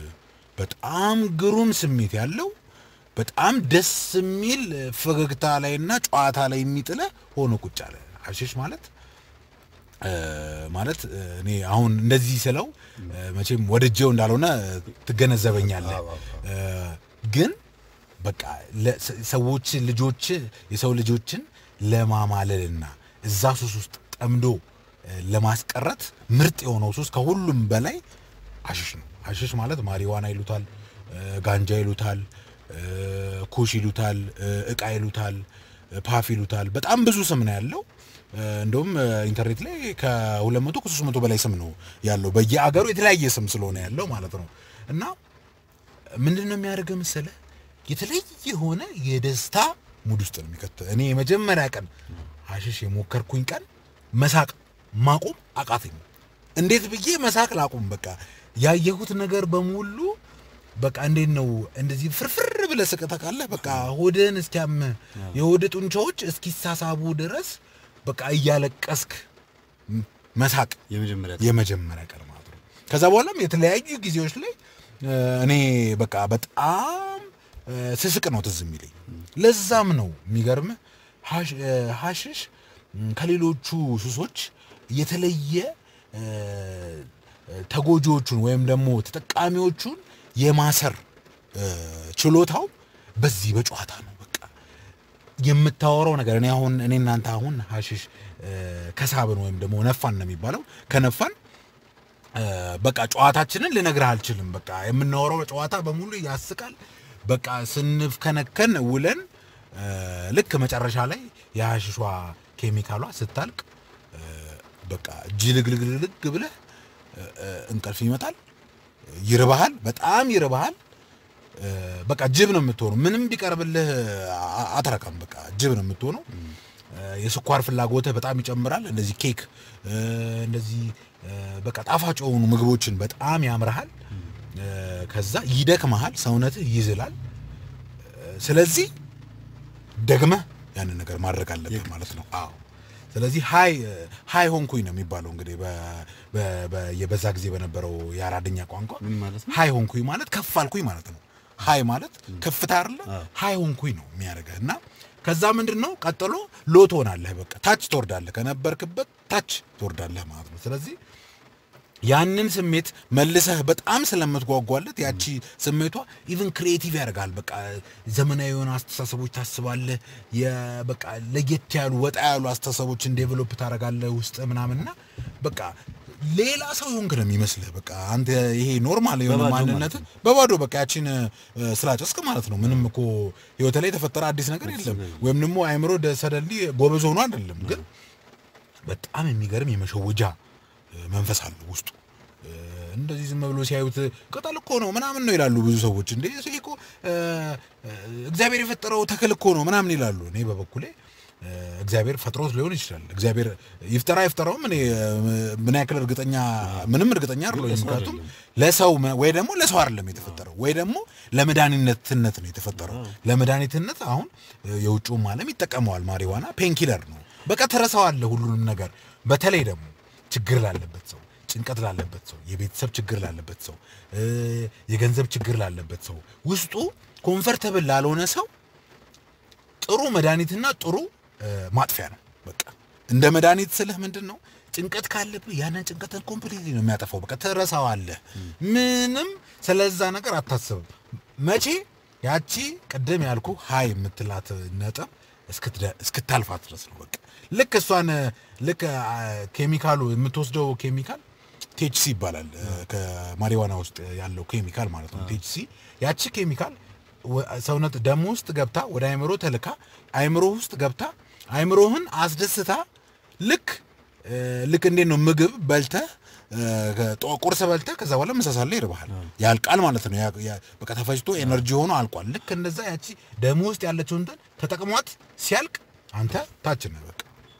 በጣም ግሩም ስሜት ያለው በጣም ደስ የሚል ፈገግታ ላይና ጨዋታ ላይ የሚጥለ ሆኖ ቁጭ አለ። ሀሺሽ ማለት እ፣ ማለት እ፣ እኔ አሁን እንደዚህ ስለው እ፣ መቼም ወድጄው እንዳልሆነ ትገነዘበኛለህ። እ፣ ግን በቃ ለ- ሰ- ሰዎች ልጆች የሰው ልጆችን ለማማለልና እዛ ሱስ ውስጥ ጠምዶ እ፣ ለማስቀረት ምርጥ የሆነው ሱስ ከሁሉም በላይ ሀሽሽ ነው። ሀሽሽ ማለት ማሪዋና ይሉታል፣ እ፣ ጋንጃ ይሉታል፣ እ፣ ኩሽ ይሉታል፣ እ፣ እቃ ይሉታል፣ እ፣ ፓፍ ይሉታል። በጣም ብዙ ስም ነው ያለው። እ፣ እንደውም እ፣ ኢንተርኔት ላይ ከሁለት መቶ ከሶስት መቶ በላይ ስም ነው ያለው በየአገሩ የተለያየ ስም ስለሆነ ያለው ማለት ነው እና ምንድን ነው የሚያደርገው መሰለህ? የተለየ የሆነ የደስታ ሙድ ውስጥ ነው የሚከተ እኔ የመጀመሪያ ቀን ሀሽሽ የሞከርኩኝ ቀን መሳቅ ማቆም አቃተኝ። እንዴት ብዬ መሳቅ ላቁም? በቃ ያየሁት ነገር በሙሉ በቃ እንዴት ነው እንደዚህ ፍርፍር ብለህ ስቅህ ታውቃለህ? በቃ ሆድህን እስኪያምህ የሆድ ጡንቻዎች እስኪሳሳቡ ድረስ በቃ እያለቀስክ መሳቅ የመጀመሪያ የመጀመሪያ ቀን ማለት ነው። ከዛ በኋላም የተለያዩ ጊዜዎች ላይ እ፣ እኔ በቃ በጣም እ፣ ስስቅ ነው ትዝ የሚለኝ። ለዛም ነው የሚገርምህ ሀሽ- እ፣ ሀሽሽ ም፣ ከሌሎቹ ሱሶች የተለየ እ፣ ተጎጂዎቹን ወይም ደግሞ ተጠቃሚዎቹን የማሰር እ፣ ችሎታው በዚህ በጨዋታ ነው። በቃ የምታወራው ነገር እኔ አሁን እኔ እናንተ አሁን ሀሽሽ እ፣ ከሳብን ወይም ደግሞ ነፋን ነው የሚባለው ከነፋን እ፣ በቃ ጨዋታችንን ልነግርህ አልችልም። በቃ የምናወራው ጨዋታ በሙሉ ያስቃል። በቃ ስንፍከነከን ውለን እ፣ ልክ መጨረሻ ላይ የሀሽሿ ኬሚካሏ ስታልቅ እ፣ በቃ ጅልግልግልግ ብለህ እ፣ እ፣ እንቅልፍ ይመጣል። ይርባሃል፣ በጣም ይርባሃል። እ፣ በቃ ጅብ ነው የምትሆነው። ምንም ቢቀርብልህ አ- አትረካም። በቃ ጅብ ነው የምትሆነው። እ፣ የስኳር ፍላጎትህ በጣም ይጨምራል። እንደዚህ ኬክ እ፣ እንደዚህ እ፣ በቃ ጣፋጭ የሆኑ ምግቦችን በጣም ያምርሃል። እ፣ ከዛ ይደክመሃል፣ ሰውነትህ ይዝላል። እ፣ ስለዚህ ደግመህ ያንን ነገር ማድረግ አለብህ ማለት ነው። አዎ። ስለዚህ ሀይ ሀይ ሆንኩኝ ነው የሚባለው እንግዲህ በ- በ- በ- የበዛ ጊዜ በነበረው የአራድኛ ቋንቋ ምን ማለት ነው? ሀይ ሆንኩኝ ማለት ከፍ አልኩኝ ማለት ነው። ሀይ ማለት ከፍታ አይደለ? ሀይ ሆንኩኝ ነው የሚያደርገህ እና ከዛ ምንድን ነው ቀጥሎ ሎ ትሆናለህ። በቃ ታች ትወርዳለህ፣ ከነበርክበት ታች ትወርዳለህ ማለት ነው። ስለዚህ ያንን ስሜት መልሰህ በጣም ስለምትጓጓለት ያቺ ስሜቷ ኢቭን ክሪኤቲቭ ያደርጋል። በቃ ዘመናዊ የሆነ አስተሳሰቦች ታስባለህ። የ- በቃ ለየት ያሉ ወጣ ያሉ አስተሳሰቦችን ዴቨሎፕ ታደርጋለህ ውስጥ ምናምንና በቃ ሌላ ሰው የሆንክ ነው የሚመስልህ። በቃ አንተ ይሄ ኖርማል የሆነ በባዶ ማለት ማንነት በባዶ በቃ ያቺን እ፣ ስላጨስክ ማለት ነው። ምንም እኮ ህይወት ላይ የተፈጠረ አዲስ ነገር የለም። ወይም ደግሞ አይምሮ ሰደሊ ጎበዝ ሆኖ አይደለም ግን በጣም የሚገርም የመሸወጃ እ፣ መንፈስ አለው ውስጡ። እ፣ እንደዚህ ዝም ብሎ ሲያዩት ቅጠል እኮ ነው ምናምን ነው ይላሉ ብዙ ሰዎች። እንዴ ይሄ እኮ እ፣ እ፣ እግዚአብሔር የፈጠረው ተክል እኮ ነው ምናምን ይላሉ። እኔ በበኩሌ እ፣ እግዚአብሔር ፈጥሮት ሊሆን ይችላል። እግዚአብሔር ይፍጠራ ይፍጠራውም እኔ እ፣ ምን ያክል እርግጠኛ ምንም እርግጠኛ አይደለሁም። ለሰው ምክንያቱም አይደለም። ለሰው መ- ወይ ደግሞ ለሰው አይደለም የተፈጠረው ወይ ደግሞ ለመድኃኒትነት ነው የተፈጠረው። ለመድኃኒትነት አሁን እ፣ የውጭውም ዓለም ይጠቀመዋል። ማሪዋና ፔንኪለር ነው። በቃ ትረሳዋለህ ሁሉንም ነገር። በተለይ ደግሞ ችግር ላለበት ሰው፣ ጭንቀት ላለበት ሰው፣ የቤተሰብ ችግር ላለበት ሰው፣ እ፣ የገንዘብ ችግር ላለበት ሰው፣ ውስጡ ኮንፈርተብል ላልሆነ ሰው ጥሩ መድኃኒትና ጥሩ እ፣ ማጥፊያ ነው። በቃ እንደ መድኃኒት ስልህ ምንድን ነው ጭንቀት ካለብህ ያንን ጭንቀትን ኮምፕሊትሊ ነው የሚያጠፋው። በቃ ትረሳዋለህ። ምንም ስለዛ ነገር አታስብም። መቼ ያቺ ቅድም ያልኩ ሀይ የምትላት ነጥብ እስክትደ- እስክታልፋት ድረስ ነው። በቃ ልክ እሷን ልክ አ፣ ኬሚካሉ የምትወስደው ኬሚካል ቴችሲ ይባላል። ከማሪዋና ውስጥ ያለው ኬሚካል ማለት ነው። ቴችሲ ያቺ ኬሚካል ወ- ሰውነት ደም ውስጥ ገብታ ወደ አይምሮ ተልካ አይምሮ ውስጥ ገብታ አይምሮህን አስደስታ ልክ እ፣ ልክ እንዴት ነው ምግብ በልተህ እ፣ ከጦ- ቁርስ በልተህ ከዛ በኋላ ምሳ ሰዓት ላይ ይርብሃል ያልቃል ማለት ነው። ያ- ያ- በቃ ተፈጭቶ ኤነርጂ ሆኖ አልቋል። ልክ እንደዛ ያቺ ደም ውስጥ ያለችውን እንትን ተጠቅሟት ሲያልቅ አንተ ታች ነህ በቃ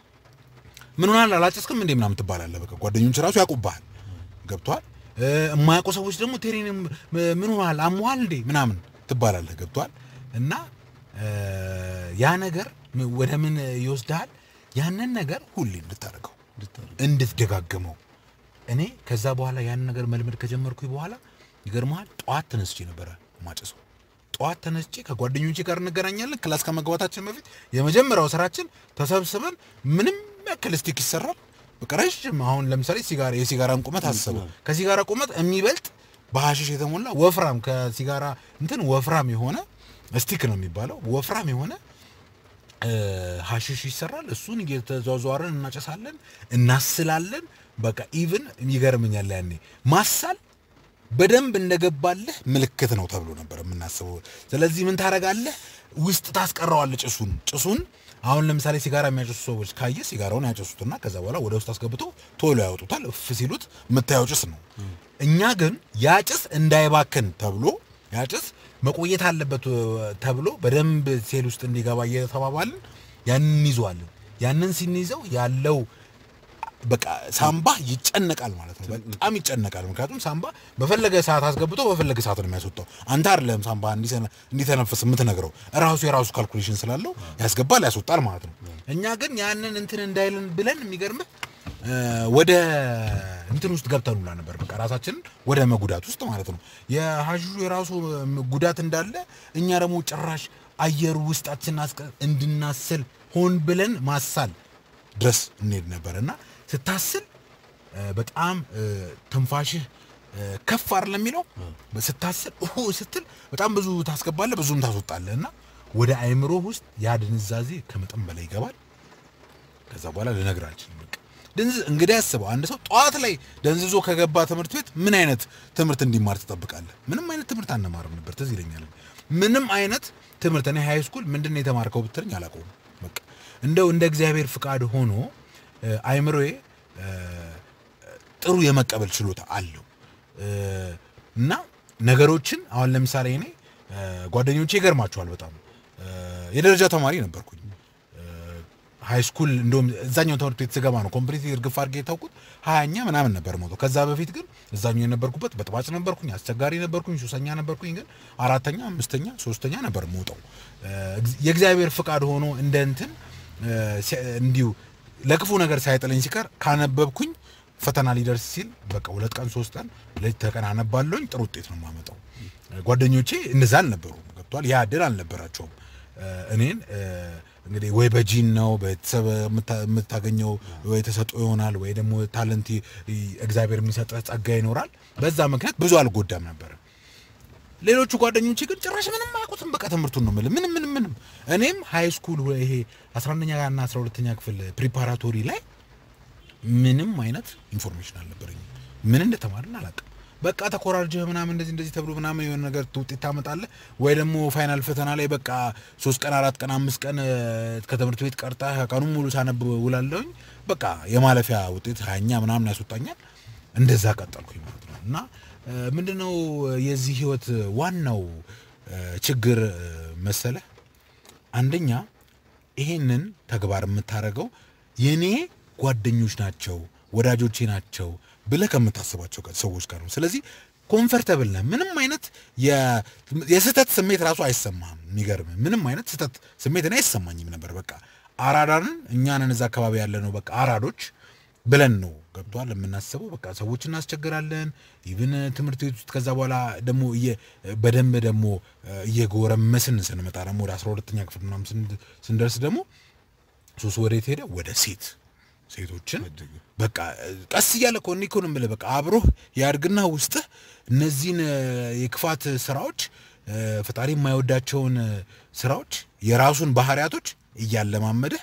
ምን ሆናል አላጨስክም እንዴ ምናምን ትባላለህ። በቃ ጓደኞች ራሱ ያውቁብሃል። ገብቷል። የማያውቁ ሰዎች ደግሞ ቴሬን ምን ሆናል አሞሃል እንዴ ምናምን ትባላለህ። ገብቷል። እና እ፣ ያ ነገር ም- ወደ ምን ይወስድሃል? ያንን ነገር ሁሌ እንድታደርገው እንድትደጋግመው። እኔ ከዛ በኋላ ያንን ነገር መልመድ ከጀመርኩኝ በኋላ ይገርመሃል፣ ጠዋት ተነስቼ ነበረ ማጨሰው። ጠዋት ተነስቼ ከጓደኞቼ ጋር እንገናኛለን። ክላስ ከመግባታችን በፊት የመጀመሪያው ስራችን ተሰብስበን ምንም ያክል ስቲክ ይሰራል። በቃ ረዥም አሁን ለምሳሌ ሲጋራ የሲጋራን ቁመት አስበው። ከሲጋራ ቁመት የሚበልጥ በሐሽሽ የተሞላ ወፍራም ከሲጋራ እንትን ወፍራም የሆነ ስቲክ ነው የሚባለው ወፍራም የሆነ እ፣ ሐሽሽ ይሰራል። እሱን እየተዟዟርን እናጨሳለን፣ እናስላለን። በቃ ኢቭን ይገርመኛል ያኔ ማሳል በደንብ እንደገባለህ ምልክት ነው ተብሎ ነበር የምናስበው። ስለዚህ ምን ታደርጋለህ? ውስጥ ታስቀረዋለህ ጭሱን ጭሱን አሁን ለምሳሌ ሲጋራ የሚያጨሱ ሰዎች ካየ ሲጋራውን ያጨሱትና ከዛ በኋላ ወደ ውስጥ አስገብተው ቶሎ ያወጡታል። እፍ ሲሉት የምታየው ጭስ ነው። እኛ ግን ያ ጭስ እንዳይባክን ተብሎ ያ ጭስ መቆየት አለበት እ፣ ተብሎ በደንብ ሴል ውስጥ እንዲገባ እየተባባልን ያንን እንይዘዋለን። ያንን ስንይዘው ያለው በቃ ሳምባ ይጨነቃል ማለት ነው። በጣም ይጨነቃል። ምክንያቱም ሳምባ በፈለገ ሰዓት አስገብቶ በፈለገ ሰዓት ነው የሚያስወጣው። አንተ አይደለም ሳምባ እንዲሰነ- እንዲተነፍስ የምትነግረው እራሱ የራሱ ካልኩሌሽን ስላለው ያስገባል፣ ያስወጣል ማለት ነው። እኛ ግን ያንን እንትን እንዳይልን ብለን የሚገርምህ እ፣ ወደ እንትን ውስጥ ገብተን ሁላ ነበር። በቃ ራሳችንን ወደ መጉዳት ውስጥ ማለት ነው። የሐሺሹ የራሱ እ፣ ጉዳት እንዳለ እኛ ደግሞ ጭራሽ አየሩ ውስጣችን አስቀ እንድናስል ሆን ብለን ማሳል ድረስ እንሄድ ነበር እና ስታስል እ፣ በጣም እ፣ ትንፋሽህ እ፣ ከፍ አይደለም የሚለው ስታስል ኡ ስትል በጣም ብዙ ታስገባለህ፣ ብዙም ታስወጣለህ እና ወደ አይምሮ ውስጥ ያ ድንዛዜ ከመጠን በላይ ይገባል። ከዛ በኋላ ልነግር አልችልም። በቃ ድንዝ እንግዲህ አስበው አንድ ሰው ጠዋት ላይ ደንዝዞ ከገባ ትምህርት ቤት ምን አይነት ትምህርት እንዲማር ትጠብቃለህ? ምንም አይነት ትምህርት አንማርም ነበር። ትዝ ይለኛል። ምንም አይነት ትምህርት እኔ ሃይ ስኩል ምንድን ነው የተማርከው ብትለኝ አላውቀውም። በቃ እንደው እንደ እግዚአብሔር ፍቃድ ሆኖ እ፣ አይምሮዬ እ፣ ጥሩ የመቀበል ችሎታ አለው እ፣ እና ነገሮችን አሁን ለምሳሌ እኔ እ፣ ጓደኞቼ ይገርማቸዋል በጣም እ፣ የደረጃ ተማሪ ነበርኩኝ ሃይ ስኩል እንደውም እዛኛው ትምህርት ቤት ስገባ ነው ኮምፕሊት እርግፍ አድርጌ የታውቁት ሀያኛ ምናምን ነበር ሞተው። ከዛ በፊት ግን እዛኛው የነበርኩበት በጥባጭ ነበርኩኝ፣ አስቸጋሪ ነበርኩኝ፣ ሱሰኛ ነበርኩኝ። ግን አራተኛ፣ አምስተኛ፣ ሶስተኛ ነበር ሞተው። የእግዚአብሔር ፍቃድ ሆኖ እንደ እንትን እ፣ ሲ- እንዲሁ ለክፉ ነገር ሳይጥለኝ ሲቀር ካነበብኩኝ ፈተና ሊደርስ ሲል በቃ ሁለት ቀን ሶስት ቀን ሌሊት ተቀን አነባለሁኝ ጥሩ ውጤት ነው የማመጣው። ጓደኞቼ እንደዛ አልነበሩም። ገብቷል። ያ እድል አልነበራቸውም። እ፣ እኔን እ፣ እንግዲህ ወይ በጂን ነው ቤተሰብ የምታ- የምታገኘው ወይ ተሰጥኦ ይሆናል ወይ ደግሞ ታለንት ይ- እግዚአብሔር የሚሰጥህ ጸጋ ይኖራል። በዛ ምክንያት ብዙ አልጎዳም ነበር። ሌሎቹ ጓደኞቼ ግን ጭራሽ ምንም አያውቁትም። በቃ ትምህርቱን ነው የምልህ። ምንም ምንም ምንም። እኔም ሃይ ስኩል ይሄ 11ኛ እና 12ኛ ክፍል ፕሪፓራቶሪ ላይ ምንም አይነት ኢንፎርሜሽን አልነበረኝም። ምን እንደተማርን አላውቅም። በቃ ተኮራርጀህ ምናምን እንደዚህ እንደዚህ ተብሎ ምናምን የሆነ ነገር ውጤት ታመጣለህ ወይ ደግሞ ፋይናል ፈተና ላይ በቃ ሶስት ቀን አራት ቀን አምስት ቀን እ፣ ከትምህርት ቤት ቀርጠህ ቀኑን ሙሉ ሳነብ ውላለሁኝ። በቃ የማለፊያ ውጤት ሀያኛ ምናምን ያስወጣኛል። እንደዛ ቀጠልኩኝ ማለት ነው። እና እ፣ ምንድነው የዚህ ህይወት ዋናው እ፣ ችግር እ፣ መሰለህ አንደኛ ይሄንን ተግባር የምታደርገው የኔ ጓደኞች ናቸው ወዳጆቼ ናቸው ብለህ ከምታስባቸው ጋር- ሰዎች ጋር ነው። ስለዚህ ኮምፈርተብል ነህ። ምንም አይነት የ- የስህተት ስሜት ራሱ አይሰማህም። የሚገርም ምንም አይነት ስህተት ስሜት እኔ አይሰማኝም ነበር። በቃ አራዳንን እኛንን እዛ አካባቢ ያለ ነው በቃ አራዶች ብለን ነው ገብቷል የምናስበው። በቃ ሰዎች እናስቸግራለን። ኢቭን ትምህርት ቤት ውስጥ ከዛ በኋላ ደግሞ እየ- በደንብ ደግሞ እ፣ እየጎረመስን ስንመጣ ደግሞ ወደ አስራ ሁለተኛ ክፍል ምናምን ስን- ስንደርስ ደግሞ ሱስ ወዴት ሄደ? ወደ ሴት ሴቶችን በቃ እ፣ ቀስ እያለ እኮ እኔ እኮ ነው የምልህ በቃ አብሮህ ያድግና ውስጥህ እነዚህን እ፣ የክፋት ስራዎች እ፣ ፈጣሪ የማይወዳቸውን እ፣ ስራዎች የራሱን ባህሪያቶች እያለማመደህ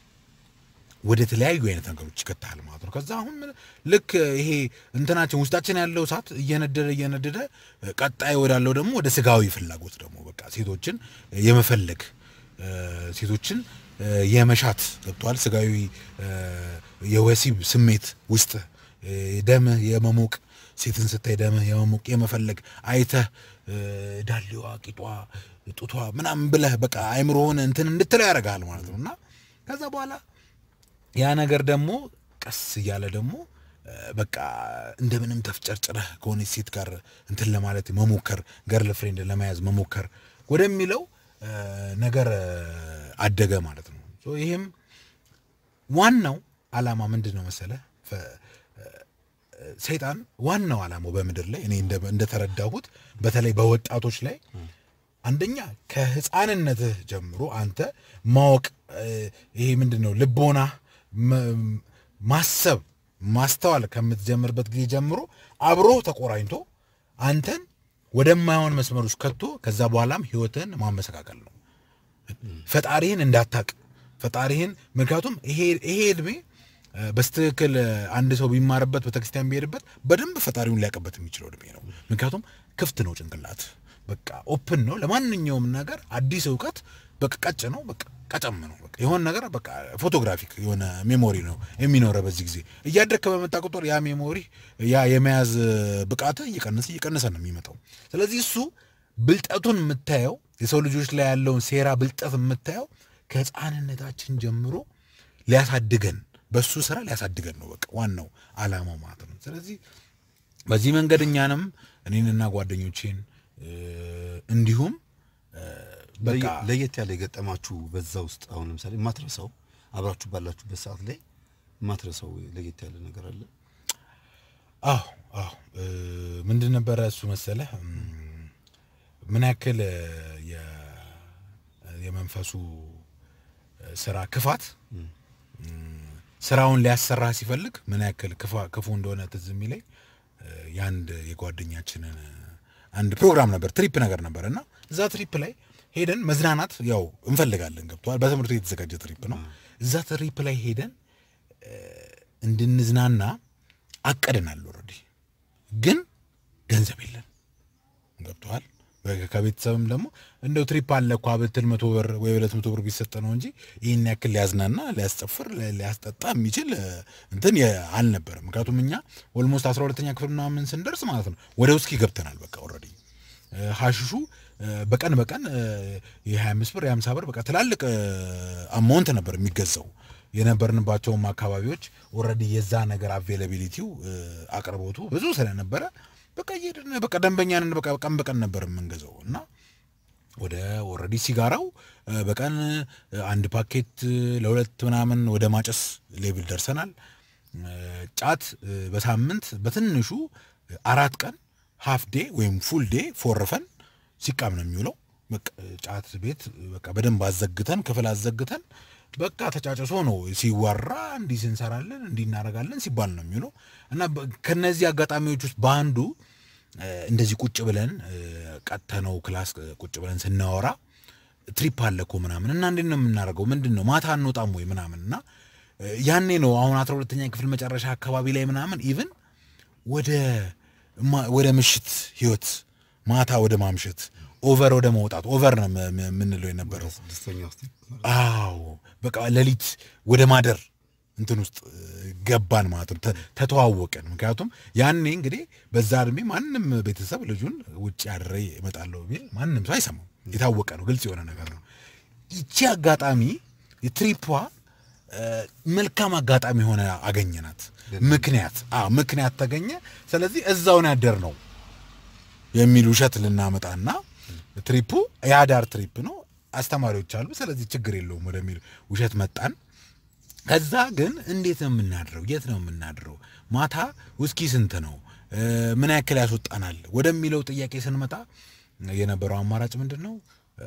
ወደ ተለያዩ አይነት ነገሮች ይከታል ማለት ነው። ከዛ አሁን ምን- ልክ ይሄ እንትናችን ውስጣችን ያለው እሳት እየነደደ እየነደደ ቀጣይ ወዳለው ደግሞ ወደ ስጋዊ ፍላጎት ደግሞ በቃ ሴቶችን የመፈለግ እ፣ ሴቶችን እ፣ የመሻት ገብቷል። ስጋዊ እ፣ የወሲብ ስሜት ውስጥ እ፣ ደምህ የመሞቅ ሴትን ስታይ ደምህ የመሞቅ የመፈለግ አይተህ እ፣ ዳሌዋ፣ ቂጧ፣ ጡቷ ምናምን ብለህ በቃ አይምሮህን እንትን እንድትለው ያደርግሃል ማለት ነው እና ከዛ በኋላ ያ ነገር ደግሞ ቀስ እያለ ደግሞ እ፣ በቃ እንደምንም ተፍጨርጭረህ ከሆነች ሴት ጋር እንትን ለማለት መሞከር ገርል ፍሬንድ ለመያዝ መሞከር ወደሚለው እ፣ ነገር እ፣ አደገ ማለት ነው። ሶ ይሄም ዋናው ዓላማ ምንድን ነው መሰለህ? ፈ- ሰይጣን ዋናው ዓላማው በምድር ላይ እኔ እንደ- እንደተረዳሁት በተለይ በወጣቶች ላይ አንደኛ ከህፃንነትህ ጀምሮ አንተ ማወቅ እ፣ ይሄ ምንድን ነው ልቦና መ- ማሰብ ማስተዋል ከምትጀምርበት ጊዜ ጀምሮ አብሮ ተቆራኝቶ አንተን ወደማይሆን መስመር ውስጥ ከቶ ከዛ በኋላም ህይወትን ማመሰቃቀል ነው። ፈጣሪህን እንዳታቅ ፈጣሪህን ምክንያቱም ይሄ ይሄ እድሜ እ፣ በስትክክል እ፣ አንድ ሰው ቢማርበት ቤተክርስቲያን ቢሄድበት በደንብ ፈጣሪውን ሊያውቅበት የሚችለው እድሜ ነው። ምክንያቱም ክፍት ነው ጭንቅላት፣ በቃ ኦፕን ነው ለማንኛውም ነገር። አዲስ እውቀት በቃ ቀጭ ነው፣ በቃ ቀጨም ነው። በቃ የሆነ ነገር በቃ ፎቶግራፊክ የሆነ ሜሞሪ ነው የሚኖረ። በዚህ ጊዜ እያደግክ በመጣ ቁጥር ያ ሜሞሪ ያ የመያዝ ብቃት እየቀነሰ እየቀነሰ ነው የሚመጣው። ስለዚህ እሱ ብልጠቱን የምታየው የሰው ልጆች ላይ ያለውን ሴራ ብልጠት የምታየው ከህፃንነታችን ጀምሮ ሊያሳድገን በሱ ስራ ሊያሳድገን ነው። በቃ ዋናው አላማው ማለት ነው። ስለዚህ በዚህ መንገድ እኛንም እኔንና ጓደኞቼን እ፣ እንዲሁም እ፣ በቃ ለየ- ለየት ያለ የገጠማችሁ በዛ ውስጥ አሁን ለምሳሌ የማትረሳው አብራችሁ ባላችሁበት ሰዓት ላይ የማትረሳው ለየት ያለ ነገር አለ? አዎ አዎ እ፣ ምንድን ነበረ እሱ መሰለህ እም፣ ምን ያክል እ፣ የ- የመንፈሱ እ፣ ስራ ክፋት እም፣ ስራውን ሊያሰራ ሲፈልግ ምን ያክል ክፋ- ክፉ እንደሆነ ትዝ የሚለኝ እ፣ የአንድ የጓደኛችንን አንድ ፕሮግራም ነበር፣ ትሪፕ ነገር ነበር እና እዛ ትሪፕ ላይ ሄደን መዝናናት ያው እንፈልጋለን። ገብተዋል። በትምህርት ቤት የተዘጋጀ ትሪፕ ነው። እዛ ትሪፕ ላይ ሄደን እ፣ እንድንዝናና አቀድናል። ኦልሬዲ ግን ገንዘብ የለን ገብተዋል። ከቤተሰብም ደግሞ እንደው ትሪፕ አለ እኮ ብትል መቶ ብር ወይ ሁለት መቶ ብር ቢሰጥ ነው እንጂ ይህን ያክል ሊያዝናና ሊያስጨፍር ሊ- ሊያስጠጣ የሚችል እ፣ እንትን የ- አልነበረም። ምክንያቱም እኛ ኦልሞስት አስራ ሁለተኛ ክፍል ምናምን ስንደርስ ማለት ነው ወደ ውስኪ ገብተናል። በቃ ኦልሬዲ ሀሽሹ እ፣ በቀን በቀን እ፣ የ25 ብር የ50 ብር በቃ ትላልቅ አማውንት ነበር የሚገዛው። የነበርንባቸውም አካባቢዎች ኦልሬዲ የዛ ነገር አቬላቢሊቲው አቅርቦቱ ብዙ ስለነበረ በቃ እየሄድን በቃ ደንበኛንን በቃ ቀን በቀን ነበር የምንገዛው እና ወደ ኦልሬዲ ሲጋራው እ፣ በቀን እ፣ አንድ ፓኬት እ፣ ለሁለት ምናምን ወደ ማጨስ ሌብል ደርሰናል። እ፣ ጫት እ፣ በሳምንት በትንሹ አራት ቀን ሃፍ ዴ ወይም ፉል ዴ ፎርፈን ሲቃም ነው የሚውለው። በቃ ጫት ቤት በቃ በደንብ አዘግተን ክፍል አዘግተን በቃ ተጫጭሶ ነው ሲወራ እንዲህ ስንሰራለን እንዲህ እናደርጋለን ሲባል ነው የሚውለው እና በ- ከነዚህ አጋጣሚዎች ውስጥ በአንዱ እ፣ እንደዚህ ቁጭ ብለን እ፣ ቀጥተነው ክላስ እ፣ ቁጭ ብለን ስናወራ ትሪፕ አለ እኮ ምናምን እና እንዴት ነው የምናደርገው? ምንድን ነው ማታ አንወጣም ወይ ምናምን እና እ፣ ያኔ ነው አሁን አስራ ሁለተኛ ክፍል መጨረሻ አካባቢ ላይ ምናምን ኢቭን ወደ ማ- ወደ ምሽት ህይወት ማታ ወደ ማምሸት ኦቨር ወደ መውጣት ኦቨር ነው ም- ም- የምንለው የነበረው። ስድስተኛ ውስጥ አዎ በቃ ሌሊት ወደ ማደር እንትን ውስጥ እ፣ ገባን ማለት ነው። ተ- ተተዋወቅን። ምክንያቱም ያኔ እንግዲህ በዛ እድሜ ማንም ቤተሰብ ልጁን ውጭ አድሬ እመጣለሁ ቢል ማንም ሰው አይሰማው። የታወቀ ነው፣ ግልጽ የሆነ ነገር ነው። ይቺ አጋጣሚ የትሪፖ እ፣ መልካም አጋጣሚ ሆነ አገኘናት። ምክንያት አዎ ምክንያት ተገኘ። ስለዚህ እዛውን ያደር ነው የሚል ውሸት ልናመጣና ትሪፑ የአዳር ትሪፕ ነው፣ አስተማሪዎች አሉ፣ ስለዚህ ችግር የለውም ወደሚል ውሸት መጣን። ከዛ ግን እንዴት ነው የምናድረው? የት ነው የምናድረው? ማታ ውስኪ ስንት ነው? እ፣ ምን ያክል ያስወጣናል? ወደሚለው ጥያቄ ስንመጣ የነበረው አማራጭ ምንድን ነው? እ፣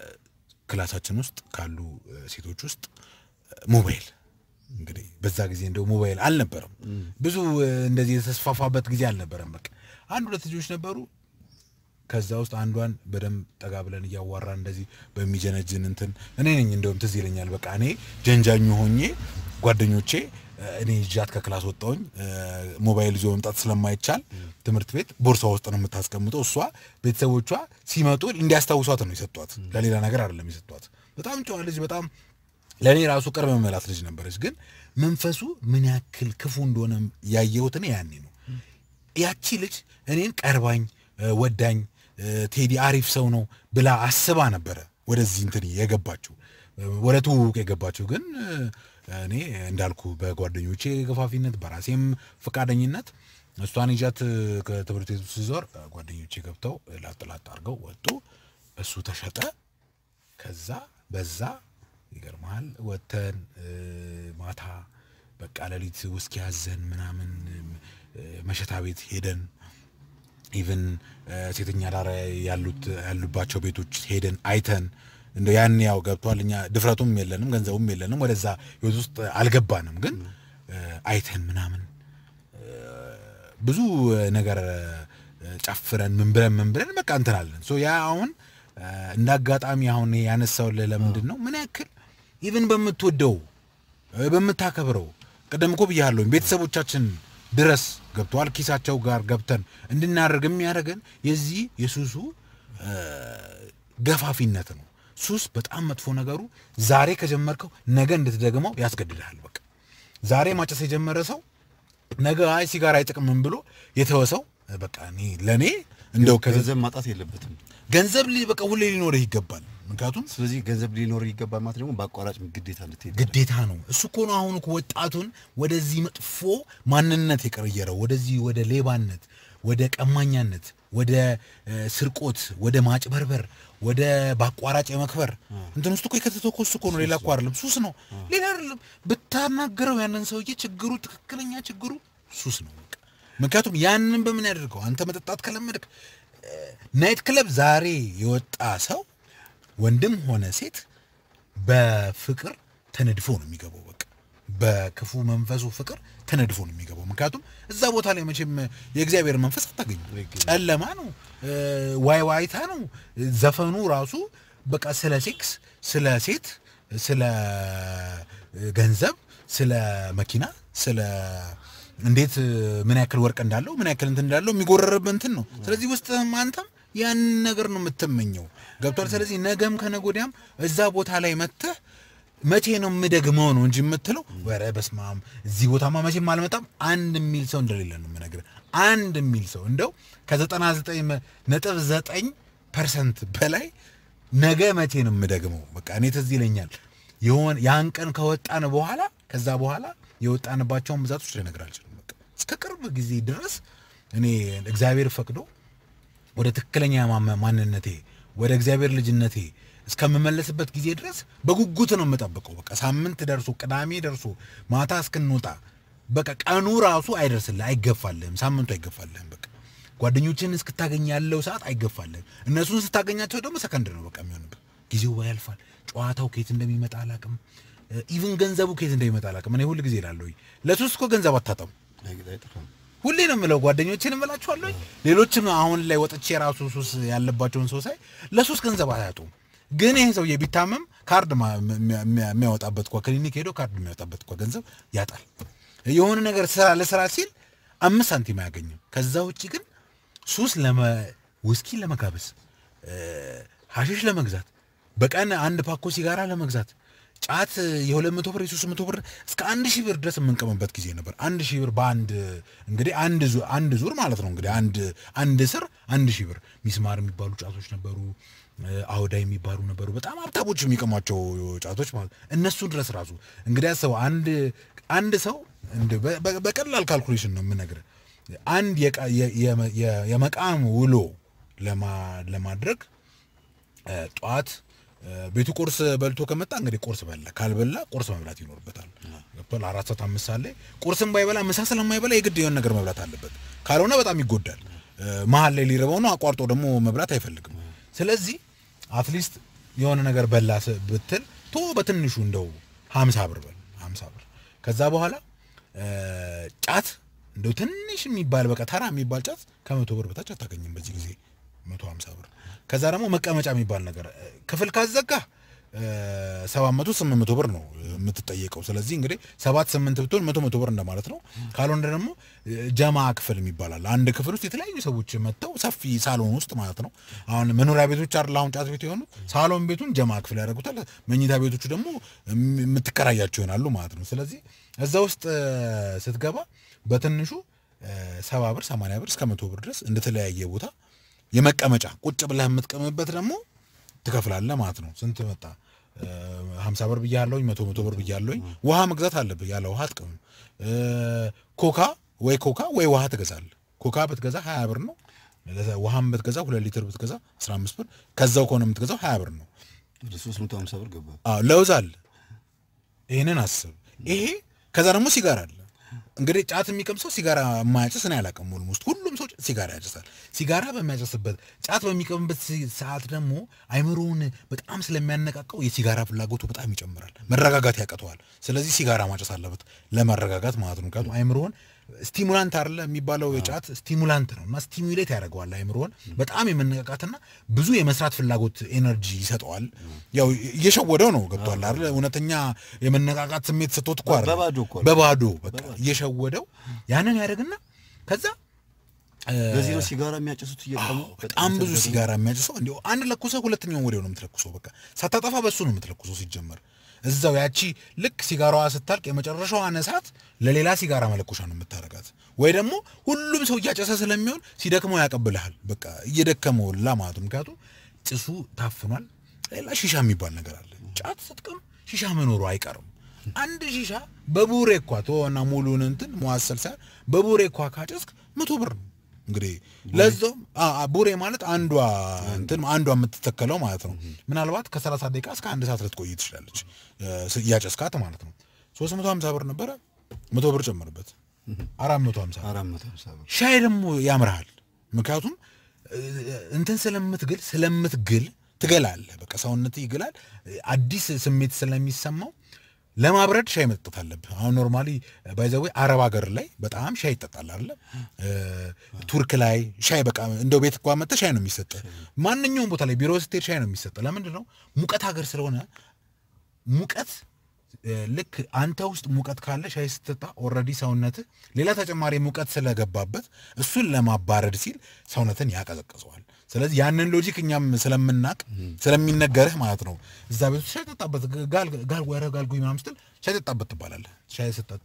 ክላሳችን ውስጥ ካሉ እ፣ ሴቶች ውስጥ እ፣ ሞባይል እንግዲህ በዛ ጊዜ እንደው ሞባይል አልነበረም፣ ብዙ እ፣ እንደዚህ የተስፋፋበት ጊዜ አልነበረም። በቃ አንድ ሁለት ልጆች ነበሩ። ከዛ ውስጥ አንዷን በደንብ ጠጋ ብለን እያዋራን እንደዚህ በሚጀነጅን እንትን እኔ ነኝ እንደውም ትዝ ይለኛል። በቃ እኔ ጀንጃኙ ሆኜ ጓደኞቼ እ፣ እኔ ይዣት ከክላስ ወጣሁኝ። እ፣ ሞባይል ይዞ መምጣት ስለማይቻል ትምህርት ቤት ቦርሳ ውስጥ ነው የምታስቀምጠው። እሷ ቤተሰቦቿ ሲመጡ እንዲያስታውሷት ነው የሰጧት፣ ለሌላ ነገር አይደለም የሰጧት። በጣም ጨዋ ልጅ፣ በጣም ለእኔ ራሱ ቅርብ መመላት ልጅ ነበረች። ግን መንፈሱ ምን ያክል ክፉ እንደሆነ ያየሁት እኔ ያኔ ነው። ያቺ ልጅ እኔን ቀርባኝ እ፣ ወዳኝ እ፣ ቴዲ አሪፍ ሰው ነው ብላ አስባ ነበረ ወደዚህ እንትን የገባችው እ፣ ወደ ትውውቅ የገባችው። ግን እ፣ እኔ እንዳልኩ በጓደኞቼ ገፋፊነት በራሴም ፈቃደኝነት እሷን ይዣት እ፣ ከትምህርት ቤቱ ስዞር እ፣ ጓደኞቼ ገብተው እ፣ ላጥ ላጥ አድርገው ወጡ። እሱ ተሸጠ። ከዛ በዛ ይገርመሃል ወተን ማታ በቃ ሌሊት ውስኪ ያዘን ምናምን እ፣ መሸታ ቤት ሄደን ኢቭን ሴተኛ ዳር ያሉት ያሉባቸው ቤቶች ሄደን አይተን እንደ ያን ያው ገብቷል። እኛ ድፍረቱም የለንም ገንዘቡም የለንም ወደዛ ህይወት ውስጥ አልገባንም። ግን እ፣ አይተን ምናምን ብዙ ነገር እ፣ ጨፍረን ምን ብለን ምን ብለን በቃ እንትናለን። ሶ ያ አሁን እ፣ እንደ አጋጣሚ አሁን ያነሳውልህ ለምንድን ነው ምን ያክል ኢቭን በምትወደው እ፣ በምታከብረው ቅድም እኮ ብያለሁኝ ቤተሰቦቻችን ድረስ ገብተዋል ኪሳቸው ጋር ገብተን እንድናደርግ የሚያደርገን የዚህ የሱሱ እ፣ ገፋፊነት ነው። ሱስ በጣም መጥፎ ነገሩ ዛሬ ከጀመርከው ነገ እንድትደግመው ያስገድድሃል። በቃ ዛሬ ማጨስ የጀመረ ሰው ነገ አይ ሲጋራ አይጥቅምም ብሎ የተወሰው በቃ እኔ ለእኔ እንደው ከዚ ገንዘብ ማጣት የለበትም። ገንዘብ ሊ- በቃ ሁሌ ሊኖርህ ይገባል። ምክንያቱም ስለዚህ ገንዘብ ሊኖር ይገባል ማለት ደግሞ በአቋራጭ ግዴታ እንድትሄድ ግዴታ ነው። እሱ እኮ ነው አሁን እኮ ወጣቱን ወደዚህ መጥፎ ማንነት የቀየረው፣ ወደዚህ ወደ ሌባነት፣ ወደ ቀማኛነት፣ ወደ እ፣ ስርቆት፣ ወደ ማጭበርበር፣ ወደ በአቋራጭ የመክበር እንትን ውስጥ እኮ የከተተው እኮ እሱ እኮ ነው። ሌላ እኮ አይደለም፣ ሱስ ነው። ሌላ አይደለም። ብታናገረው ያንን ሰውዬ ችግሩ ትክክለኛ ችግሩ ሱስ ነው። በቃ ምክንያቱም ያንን በምን ያደርገው አንተ መጠጣት ከለመድክ ናይት ክለብ ዛሬ የወጣ ሰው ወንድም ሆነ ሴት በፍቅር ተነድፎ ነው የሚገባው። በቃ በክፉ መንፈሱ ፍቅር ተነድፎ ነው የሚገባው። ምክንያቱም እዛ ቦታ ላይ መቼም የእግዚአብሔር መንፈስ አታገኙ። ጨለማ ነው፣ እ፣ ዋይ ዋይታ ነው። ዘፈኑ ራሱ በቃ ስለ ሴክስ፣ ስለ ሴት፣ ስለ ገንዘብ፣ ስለ መኪና፣ ስለ እንዴት ምን ያክል ወርቅ እንዳለው ምን ያክል እንትን እንዳለው የሚጎረርብ እንትን ነው። ስለዚህ ውስጥህም አንተም ያን ነገር ነው የምትመኘው። ገብቷል። ስለዚህ ነገም ከነገ ወዲያም እዛ ቦታ ላይ መጥተህ መቼ ነው የምደግመው ነው እንጂ የምትለው ወረ በስማም እዚህ ቦታማ መቼም አልመጣም አንድ የሚል ሰው እንደሌለ ነው የምነግርህ። አንድ የሚል ሰው እንደው ከዘጠና ዘጠኝ ነጥብ ዘጠኝ ፐርሰንት በላይ ነገ መቼ ነው የምደግመው። በቃ እኔ ትዝ ይለኛል የሆነ ያን ቀን ከወጣን በኋላ ከዛ በኋላ የወጣንባቸውን ብዛቶች ልነግርህ አልችልም። በቃ እስከ ቅርብ ጊዜ ድረስ እኔ እግዚአብሔር ፈቅዶ ወደ ትክክለኛ ማመ- ማንነቴ ወደ እግዚአብሔር ልጅነቴ እስከምመለስበት ጊዜ ድረስ በጉጉት ነው የምጠብቀው። በቃ ሳምንት ደርሶ ቅዳሜ ደርሶ ማታ እስክንወጣ በቃ ቀኑ ራሱ አይደርስልህ፣ አይገፋልህም፣ ሳምንቱ አይገፋልህም። በቃ ጓደኞችን እስክታገኝ ያለው ሰዓት አይገፋልህም። እነሱን ስታገኛቸው ደግሞ ሰከንድ ነው በቃ የሚሆንብህ። ጊዜው ያልፋል። ጨዋታው ከየት እንደሚመጣ አላቅም። ኢቭን ገንዘቡ ከየት እንደሚመጣ አላቅም። እኔ ሁል ጊዜ እላለሁ ለሱስ እኮ ገንዘብ አታጣም። አይጠፋም። ሁሌ ነው የምለው ጓደኞችን እምላችኋለሁ። ሌሎችም አሁን ላይ ወጥቼ የራሱ ሱስ ያለባቸውን ሰው ሳይ ለሱስ ገንዘብ አያጡም። ግን ይሄ ሰውዬ ቢታመም ካርድ ማ- የሚያ- የሚያወጣበት እኳ ክሊኒክ ሄዶ ካርድ የሚያወጣበት እኳ ገንዘብ ያጣል። የሆነ ነገር ስራ ለስራ ሲል አምስት ሳንቲም አያገኝም። ከዛ ውጭ ግን ሱስ ለመ ውስኪ ለመጋበዝ እ፣ ሀሺሽ ለመግዛት በቀን አንድ ፓኮ ሲጋራ ለመግዛት ጫት የሁለት መቶ ብር የሶስት መቶ ብር እስከ አንድ ሺህ ብር ድረስ የምንቀመበት ጊዜ ነበር። አንድ ሺህ ብር በአንድ እንግዲህ አንድ ዙር አንድ ዙር ማለት ነው እንግዲህ አንድ አንድ ስር አንድ ሺህ ብር ሚስማር የሚባሉ ጫቶች ነበሩ። እ፣ አውዳ የሚባሉ ነበሩ። በጣም ሀብታሞች የሚቀሟቸው ጫቶች ማለት እነሱ ድረስ ራሱ እንግዲህ ሰው አንድ አንድ ሰው እንደ በ- በ- በቀላል ካልኩሌሽን ነው የምነግርህ አንድ የቃ- የ- የ- የ- የመቃም ውሎ ለማ- ለማድረግ እ፣ ጠዋት እ፣ ቤቱ ቁርስ በልቶ ከመጣ እንግዲህ ቁርስ በላ፣ ካልበላ ቁርስ መብላት ይኖርበታል። ገብቶሃል? አራት ሰዓት አምስት ሰዓት ላይ ቁርስም ባይበላ ምሳ ስለማይበላ የግድ የሆነ ነገር መብላት አለበት። ካልሆነ በጣም ይጎዳል። እ፣ መሀል ላይ ሊረበው ነው፣ አቋርጦ ደግሞ መብላት አይፈልግም። ስለዚህ አትሊስት የሆነ ነገር በላ ስ- ብትል ቶ በትንሹ እንደው ሀምሳ ብር በል ሀምሳ ብር ከዛ በኋላ እ፣ ጫት እንደው ትንሽ የሚባል በቃ ተራ የሚባል ጫት ከመቶ ብር በታች አታገኝም በዚህ ጊዜ መቶ ሀምሳ ብር ከዛ ደግሞ መቀመጫ የሚባል ነገር እ፣ ክፍል ካዘጋ ሰባት መቶ ስምንት መቶ ብር ነው የምትጠየቀው። ስለዚህ እንግዲህ ሰባት ስምንት ብትሆን መቶ መቶ ብር እንደማለት ነው። ካልሆነ ደግሞ እ፣ ጀማ ክፍል የሚባላል አንድ ክፍል ውስጥ የተለያዩ ሰዎች መጥተው ሰፊ ሳሎን ውስጥ ማለት ነው። አሁን መኖሪያ ቤቶች አይደል አሁን ጫት ቤት የሆኑት ሳሎን ቤቱን ጀማ ክፍል ያደርጉታል። መኝታ ቤቶቹ ደግሞ የም- የምትከራያቸው ይሆናሉ ማለት ነው። ስለዚህ እዛ ውስጥ እ፣ ስትገባ በትንሹ እ፣ ሰባ ብር ሰማንያ ብር እስከ መቶ ብር ድረስ እንደተለያየ ቦታ የመቀመጫ ቁጭ ብለህ የምትቀምበት ደግሞ ትከፍላለህ ማለት ነው። ስንት መጣ? ሀምሳ ብር ብያለሁኝ፣ መቶ መቶ ብር ብያለሁኝ። ውሃ መግዛት አለብህ። ያለ ውሃ አትቀምም። እ፣ ኮካ ወይ ኮካ ወይ ውሃ ትገዛለህ። ኮካ ብትገዛ ሀያ ብር ነው። ለዛ- ውሃም ብትገዛ ሁለት ሊትር ብትገዛ አስራ አምስት ብር ከዛው ከሆነ የምትገዛው ሀያ ብር ነው። ወደ ሶስት መቶ ሀምሳ ብር ገባ። አዎ ለውዝ አለ። ይህንን አስብ። ይሄ ከዛ ደግሞ ሲጋራ አለ። እንግዲህ ጫት የሚቀም ሰው ሲጋራ የማያጨስ እኔ አላውቅም። ኦልሞስት ሁሉም ሰው ሲጋራ ያጨሳል። ሲጋራ በሚያጨስበት ጫት በሚቀምበት ሲ- ሰዓት ደግሞ አይምሮውን በጣም ስለሚያነቃቀው የሲጋራ ፍላጎቱ በጣም ይጨምራል። መረጋጋት ያቀተዋል። ስለዚህ ሲጋራ ማጨስ አለበት ለመረጋጋት ማለት ነው። ምክንያቱም አይምሮውን ስቲሙላንት አለ የሚባለው የጫት ስቲሙላንት ነው እና ስቲሙሌት ያደርገዋል አይምሮውን በጣም የመነቃቃትና ብዙ የመስራት ፍላጎት ኤነርጂ ይሰጠዋል። ያው እየሸወደው ነው ገብቷል አይደል? እውነተኛ የመነቃቃት ስሜት ስቶት እኮ አይደለም። በባዶ እኮ ነው። በባዶ በቃ እየሸወደው ያንን ያደርግና ከዛ ለዚህ ነው ሲጋራ የሚያጨሱት እየቀሙ በጣም ብዙ ሲጋራ የሚያጭሰው እንዲሁ አንድ ለኩሰ ሁለተኛውን ወዲያው ነው የምትለኩሰው። በቃ ሳታጠፋ በሱ ነው የምትለኩሰው። ሲጀመር እዛው ያቺ ልክ ሲጋራዋ ስታልቅ የመጨረሻዋን እሳት ለሌላ ሲጋራ መለኮሻ ነው የምታረጋት። ወይ ደግሞ ሁሉም ሰው እያጨሰ ስለሚሆን ሲደክመው ያቀብልሃል። በቃ እየደከመው ላ ማለት ነው። ምክንያቱም ጭሱ ታፍኗል። ሌላ ሺሻ የሚባል ነገር አለ። ጫት ስትቅም ሺሻ መኖሩ አይቀርም። አንድ ሺሻ በቡሬ እኳ ተወና ሙሉን እንትን መዋሰል ሳይሆን በቡሬ እኳ ካጨስክ መቶ ብር ነው። እንግዲህ ለዛውም አ- አ- ቡሬ ማለት አንዷ እንትን አንዷ የምትተከለው ማለት ነው። ምናልባት ከ30 ደቂቃ እስከ አንድ ሰዓት ልትቆይ ትችላለች እ፣ ስ- እያጨስካት ማለት ነው። 350 ብር ነበረ፣ መቶ ብር ጨምርበት 450 አራት መቶ ሀምሳ ብር ሻይ ደግሞ ያምርሃል። ምክንያቱም እ፣ እንትን ስለምትግል ስለምትግል ትገላለህ። በቃ ሰውነት ይግላል። አዲስ ስሜት ስለሚሰማው ለማብረድ ሻይ መጠጣት አለብህ። አሁን ኖርማሊ ባይዘዌ አረብ ሀገር ላይ በጣም ሻይ ይጠጣል አለ ቱርክ ላይ ሻይ በቃ እንደው ቤት እንኳን መጥተህ ሻይ ነው የሚሰጥ። ማንኛውም ቦታ ላይ ቢሮ ስትሄድ ሻይ ነው የሚሰጥ። ለምንድን ነው? ሙቀት ሀገር ስለሆነ ሙቀት እ፣ ልክ አንተ ውስጥ ሙቀት ካለ ሻይ ስትጠጣ ኦልሬዲ ሰውነትህ ሌላ ተጨማሪ ሙቀት ስለገባበት እሱን ለማባረድ ሲል ሰውነትን ያቀዘቅዘዋል። ስለዚህ ያንን ሎጂክ እኛም ስለምናቅ ስለሚነገርህ ማለት ነው እዛ ቤት ውስጥ ሻይ ጠጣበት ጋል ጋል ወረ ጋልጉኝ ምናምን ስትል ሻይ ጠጣበት ትባላለህ። ሻይ ስትጠጣ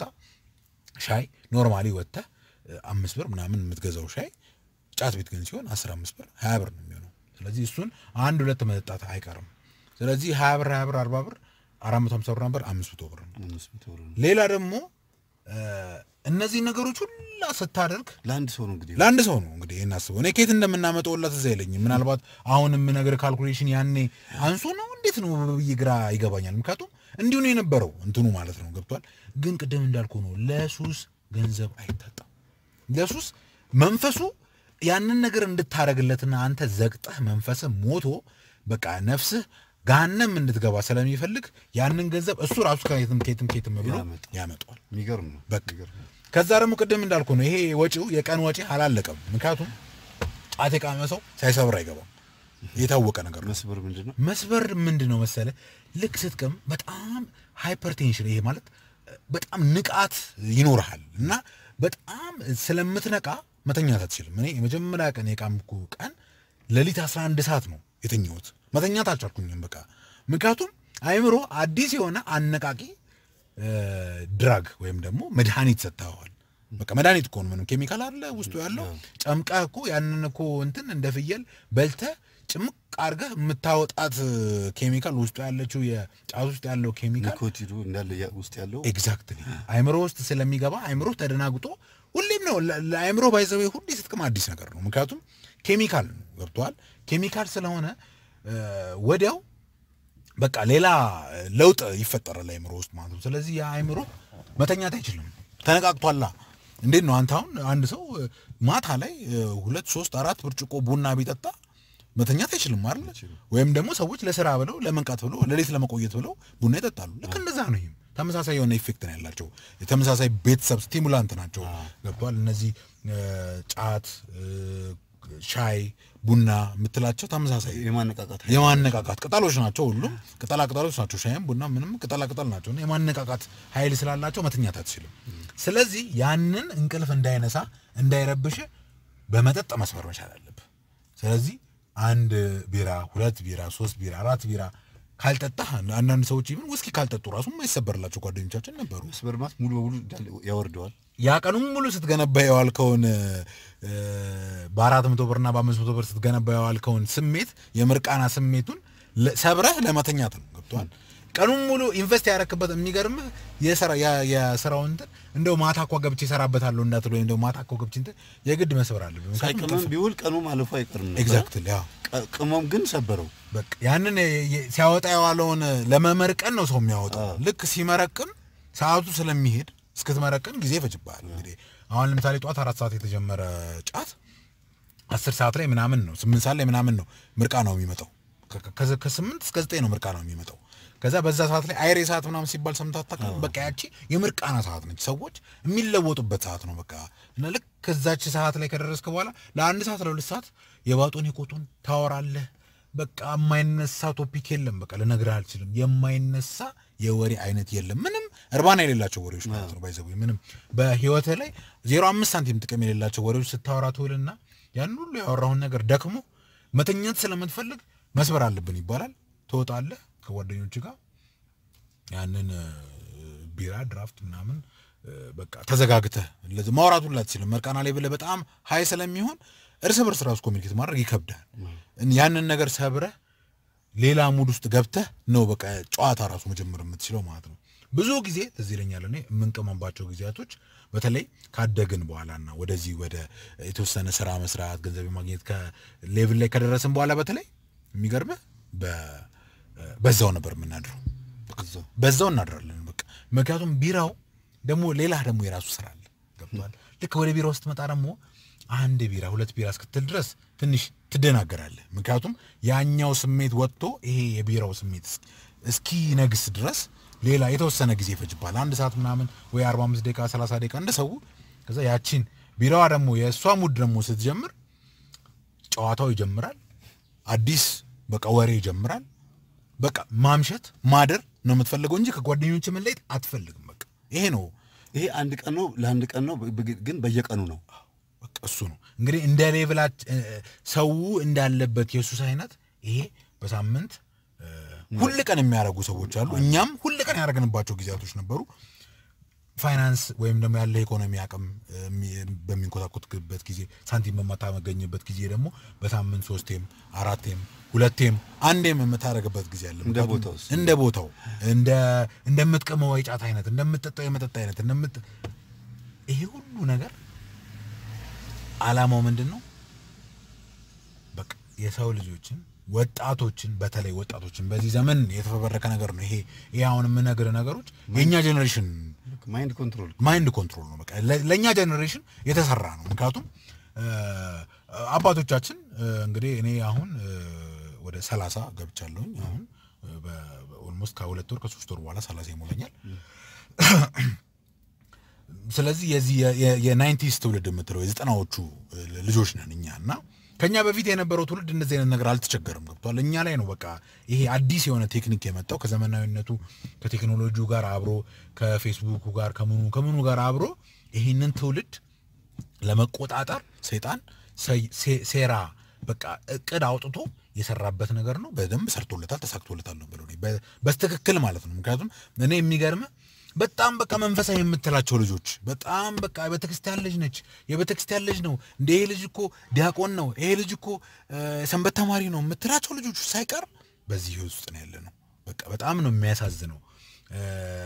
ሻይ ኖርማሊ ወጥተህ እ፣ አምስት ብር ምናምን የምትገዛው ሻይ ጫት ቤት ግን ሲሆን አስራ አምስት ብር ሀያ ብር ነው የሚሆነው። ስለዚህ እሱን አንድ ሁለት መጠጣት አይቀርም። ስለዚህ ሀያ ብር ሀያ ብር አርባ ብር አራት መቶ ሀምሳ ብር ነበር አምስት መቶ ብር ነው። አምስት መቶ ብር ነው። ሌላ ደግሞ እ፣ እነዚህ ነገሮች ሁላ ስታደርግ ለአንድ ሰው ነው እንግዲህ ለአንድ ሰው ነው እንግዲህ ይህን አስበው። እኔ ከየት እንደምናመጣውላት እዛ አይለኝም። ምናልባት አሁን የምነግር ካልኩሌሽን ያኔ አንሶ ነው እንዴት ነው ብዬ ግራ ይገባኛል። ምክንያቱም እንዲሁ ነው የነበረው እንትኑ ማለት ነው ገብቷል። ግን ቅድም እንዳልኩ ነው ለሱስ ገንዘብ አይታጣም። ለሱስ መንፈሱ ያንን ነገር እንድታረግለትና አንተ ዘግጠህ መንፈስህ ሞቶ በቃ ነፍስህ ገሃነም እንድትገባ ስለሚፈልግ ያንን ገንዘብ እሱ ራሱ ከየትም ከየትም ከየትም ብሎ ያመጣል። ያመጣዋል። የሚገርም ነው። በቃ የሚገርም ነው። ከዛ ደግሞ ቅድም እንዳልኩ ነው ይሄ ወጪው የቀን ወጪ አላለቀም። ምክንያቱም ጫት የቃመ ሰው ሳይሰብር አይገባም። የታወቀ ነገር ነው። መስበር ምንድን ነው? መስበር ምንድን ነው መሰለ፣ ልክ ስትቅም በጣም ሃይፐርቴንሽን ይሄ ማለት በጣም ንቃት ይኖርሃል እና በጣም ስለምትነቃ መተኛት አትችልም። እኔ የመጀመሪያ ቀን የቃምኩ ቀን ሌሊት 11 ሰዓት ነው የተኛሁት። መተኛት አልቻልኩኝም በቃ ምክንያቱም አይምሮ አዲስ የሆነ አነቃቂ እ፣ ድራግ ወይም ደግሞ መድኃኒት ሰጥተዋል። በቃ መድኃኒት እኮ ነው። ምንም ኬሚካል አለ ውስጡ ያለው ጨምቀህ እኮ ያንን እኮ እንትን እንደ ፍየል በልተህ ጭምቅ አድርገህ የምታወጣት ኬሚካል ውስጡ ያለችው የጫት ውስጥ ያለው ኬሚካል ኒኮቲኑ እንዳለ ያ- ውስጥ ያለው ኤግዛክትሊ አይምሮ ውስጥ ስለሚገባ አይምሮ ተደናግጦ ሁሌም ነው ለ- ለአይምሮ ባይዘዌ ሁሌ ስትቅም አዲስ ነገር ነው። ምክንያቱም ኬሚካል ነው ገብተዋል። ኬሚካል ስለሆነ እ፣ ወዲያው በቃ ሌላ ለውጥ ይፈጠራል አይምሮ ውስጥ ማለት ነው። ስለዚህ ያ አይምሮ መተኛት አይችልም፣ ተነቃቅቷላ። እንዴት ነው አንተ አሁን አንድ ሰው እ፣ ማታ ላይ እ፣ ሁለት ሶስት አራት ብርጭቆ ቡና ቢጠጣ መተኛት አይችልም አይደል? ወይም ደግሞ ሰዎች ለስራ ብለው ለመንቃት ብለው ሌሊት ለመቆየት ብለው ቡና ይጠጣሉ። ልክ እንደዛ ነው። ይህም ተመሳሳይ የሆነ ኢፌክት ነው ያላቸው። የተመሳሳይ ቤተሰብ ስቲሙላንት ናቸው። ገብቷል። እነዚህ እ፣ ጫት እ፣ ሻይ ቡና የምትላቸው ተመሳሳይ የማነቃቃት የማነቃቃት ቅጠሎች ናቸው። ሁሉም ቅጠላ ቅጠሎች ናቸው። ሻይም ቡና ምንም ቅጠላ ቅጠል ናቸው። እና የማነቃቃት ኃይል ስላላቸው መተኛት አትችልም። ስለዚህ ያንን እንቅልፍ እንዳይነሳ እንዳይረብሽ በመጠጥ መስመር መቻል አለብህ። ስለዚህ አንድ ቢራ፣ ሁለት ቢራ፣ ሶስት ቢራ፣ አራት ቢራ ካልጠጣህ አንዳንድ ሰዎች ይብን ውስኪ ካልጠጡ ራሱ የማይሰበርላቸው ጓደኞቻችን ነበሩ። መስበር ማለት ሙሉ በሙሉ እንዳለ ያወርደዋል። ያ ቀኑን ሙሉ ስትገነባ የዋልከውን እ፣ በአራት መቶ ብርና በአምስት መቶ ብር ስትገነባ የዋልከውን ስሜት የምርቃና ስሜቱን ለ- ሰብረህ ለመተኛት ነው። ገብቶሃል? ቀኑን ሙሉ ኢንቨስት ያረክበት የሚገርምህ የስራ ያ- የስራውን እንትን እንደው ማታ እኮ ገብቼ እሰራበታለሁ እንዳትል ወይም እንደው ማታ እኮ ገብቼ እንትን የግድ መስበር አለብህ። ምክንያቱም ሳይቅመም ቢውል ቀኑ ማለፉ አይቀርም ነበር። ኤግዛክትሊ ያው ቀ- ቅመም ግን ሰበረው። በቃ ያንን የ- የ- ሲያወጣ የዋለውን ለመመርቀን ነው ሰው የሚያወጣው። ልክ ሲመረቅን ሰዓቱ ስለሚሄድ እስክትመረቅን ጊዜ ይፈጅብሃል። እንግዲህ አሁን ለምሳሌ ጠዋት አራት ሰዓት የተጀመረ ጫት አስር ሰዓት ላይ ምናምን ነው ስምንት ሰዓት ላይ ምናምን ነው ምርቃ ነው የሚመጣው። ከ- ከ- ከስምንት እስከ ዘጠኝ ነው ምርቃ ነው የሚመጣው። ከዛ በዛ ሰዓት ላይ አይሬ ሰዓት ምናምን ሲባል ሰምተህ አታውቅም? በቃ ያቺ የምርቃና ሰዓት ነች። ሰዎች የሚለወጡበት ሰዓት ነው በቃ እና ልክ ከዛች ሰዓት ላይ ከደረስክ በኋላ ለአንድ ሰዓት ለሁለት ሰዓት የባጡን የቆጡን ታወራለህ። በቃ የማይነሳ ቶፒክ የለም። በቃ ልነግርህ አልችልም። የማይነሳ የወሬ አይነት የለም። ምንም እርባና የሌላቸው ወሬዎች ማለት ነው። ባይዘው ምንም በህይወትህ ላይ ዜሮ አምስት ሳንቲም ጥቅም የሌላቸው ወሬዎች ስታወራ ትውልና ያን ሁሉ ያወራውን ነገር ደክሞ መተኛት ስለምትፈልግ መስበር አለብን ይባላል። ትወጣለህ ከጓደኞች ጋር ያንን እ፣ ቢራ ድራፍት ምናምን እ፣ በቃ ተዘጋግተህ ለዚህ ማውራቱን ላትችልም መርቃና ላይ ብለህ በጣም ሀይ ስለሚሆን እርስ በርስ ራሱ ኮሚኒኬት ማድረግ ይከብዳል። ያንን ነገር ሰብረህ ሌላ ሙድ ውስጥ ገብተህ ነው በቃ ጨዋታ ራሱ መጀመር የምትችለው ማለት ነው። ብዙ ጊዜ ትዝ ይለኛል እኔ የምንቀመባቸው ጊዜያቶች በተለይ ካደግን በኋላና ወደዚህ ወደ የተወሰነ ስራ መስራት ገንዘብ ማግኘት ከሌቭል ላይ ከደረስን በኋላ በተለይ የሚገርምህ በ- በዛው ነበር የምናድረው እዛው በዛው እናድራለን። በቃ ምክንያቱም ቢራው ደግሞ ሌላ ደግሞ የራሱ ስራ አለ። ገብቷል። ልክ ወደ ቢራው ስትመጣ ደግሞ አንድ ቢራ ሁለት ቢራ እስክትል ድረስ ትንሽ ትደናገራለህ። ምክንያቱም ያኛው ስሜት ወጥቶ ይሄ የቢራው ስሜት እስ- እስኪ ነግስ ድረስ ሌላ የተወሰነ ጊዜ ይፈጅባል። አንድ ሰዓት ምናምን ወይ 45 ደቂቃ 30 ደቂቃ እንደ ሰው። ከዛ ያቺን ቢራዋ ደግሞ የእሷ ሙድ ደግሞ ስትጀምር ጨዋታው ይጀምራል። አዲስ በቃ ወሬ ይጀምራል። በቃ ማምሸት ማደር ነው የምትፈልገው እንጂ ከጓደኞች መለየት አትፈልግም። በቃ ይሄ ነው ይሄ አንድ ቀን ነው ለአንድ ቀን ነው ብ- ግን በየቀኑ ነው። በቃ እሱ ነው እንግዲህ እንደ ሌቭላች ሰው እንዳለበት የሱስ አይነት ይሄ በሳምንት እ፣ ሁል ቀን የሚያደርጉ ሰዎች አሉ። እኛም ሁል ቀን ያደረግንባቸው ጊዜያቶች ነበሩ። ፋይናንስ ወይም ደግሞ ያለ ኢኮኖሚ አቅም እ፣ የሚ- በሚንኮታኮትበት ጊዜ ሳንቲም በማታመገኝበት ጊዜ ደግሞ በሳምንት ሶስቴም አራቴም ሁለቴም አንዴም የምታደርግበት ጊዜ አለ። እንደ ምክንያቱም ቦታውስ? እንደ ቦታው እንደ እንደምትቅመው የጫት አይነት እንደምትጠጣው የመጠጥ አይነት እንደምት ይሄ ሁሉ ነገር አላማው ምንድን ነው? በቃ የሰው ልጆችን ወጣቶችን በተለይ ወጣቶችን በዚህ ዘመን የተፈበረከ ነገር ነው ይሄ ይሄ አሁን የምነግርህ ነገሮች የእኛ ጀኔሬሽን ማይንድ ኮንትሮል ማይንድ ኮንትሮል ነው። በቃ ለ- ለእኛ ጀኔሬሽን የተሰራ ነው። ምክንያቱም እ፣ አባቶቻችን እ፣ እንግዲህ እኔ አሁን እ፣ ወደ ሰላሳ ገብቻለሁኝ አሁን ኦልሞስት ከሁለት ወር ከሶስት ወር በኋላ ሰላሳ ይሞላኛል። ስለዚህ የዚህ የናይንቲስ ትውልድ የምትለው የዘጠናዎቹ እ, ልጆች ነን እኛ እና ከኛ በፊት የነበረው ትውልድ እንደዚህ አይነት ነገር አልተቸገርም። ገብቷል። እኛ ላይ ነው በቃ ይሄ አዲስ የሆነ ቴክኒክ የመጣው ከዘመናዊነቱ ከቴክኖሎጂው ጋር አብሮ ከፌስቡኩ ጋር ከምኑ ከምኑ ጋር አብሮ ይህንን ትውልድ ለመቆጣጠር ሰይጣን ሰይ- ሴ- ሴራ በቃ እቅድ አውጥቶ የሰራበት ነገር ነው። በደንብ ሰርቶለታል፣ ተሳክቶለታል ነው ብለው በ- በስትክክል ማለት ነው። ምክንያቱም እኔ የሚገርም በጣም በቃ መንፈሳዊ የምትላቸው ልጆች በጣም በቃ የቤተክርስቲያን ልጅ ነች፣ የቤተክርስቲያን ልጅ ነው እንደ ይሄ ልጅ እኮ ዲያቆን ነው፣ ይሄ ልጅ እኮ እ፣ ሰንበት ተማሪ ነው የምትላቸው ልጆች ሳይቀር በዚህ ህይወት ውስጥ ነው ያለ ነው። በቃ በጣም ነው የሚያሳዝነው። እ፣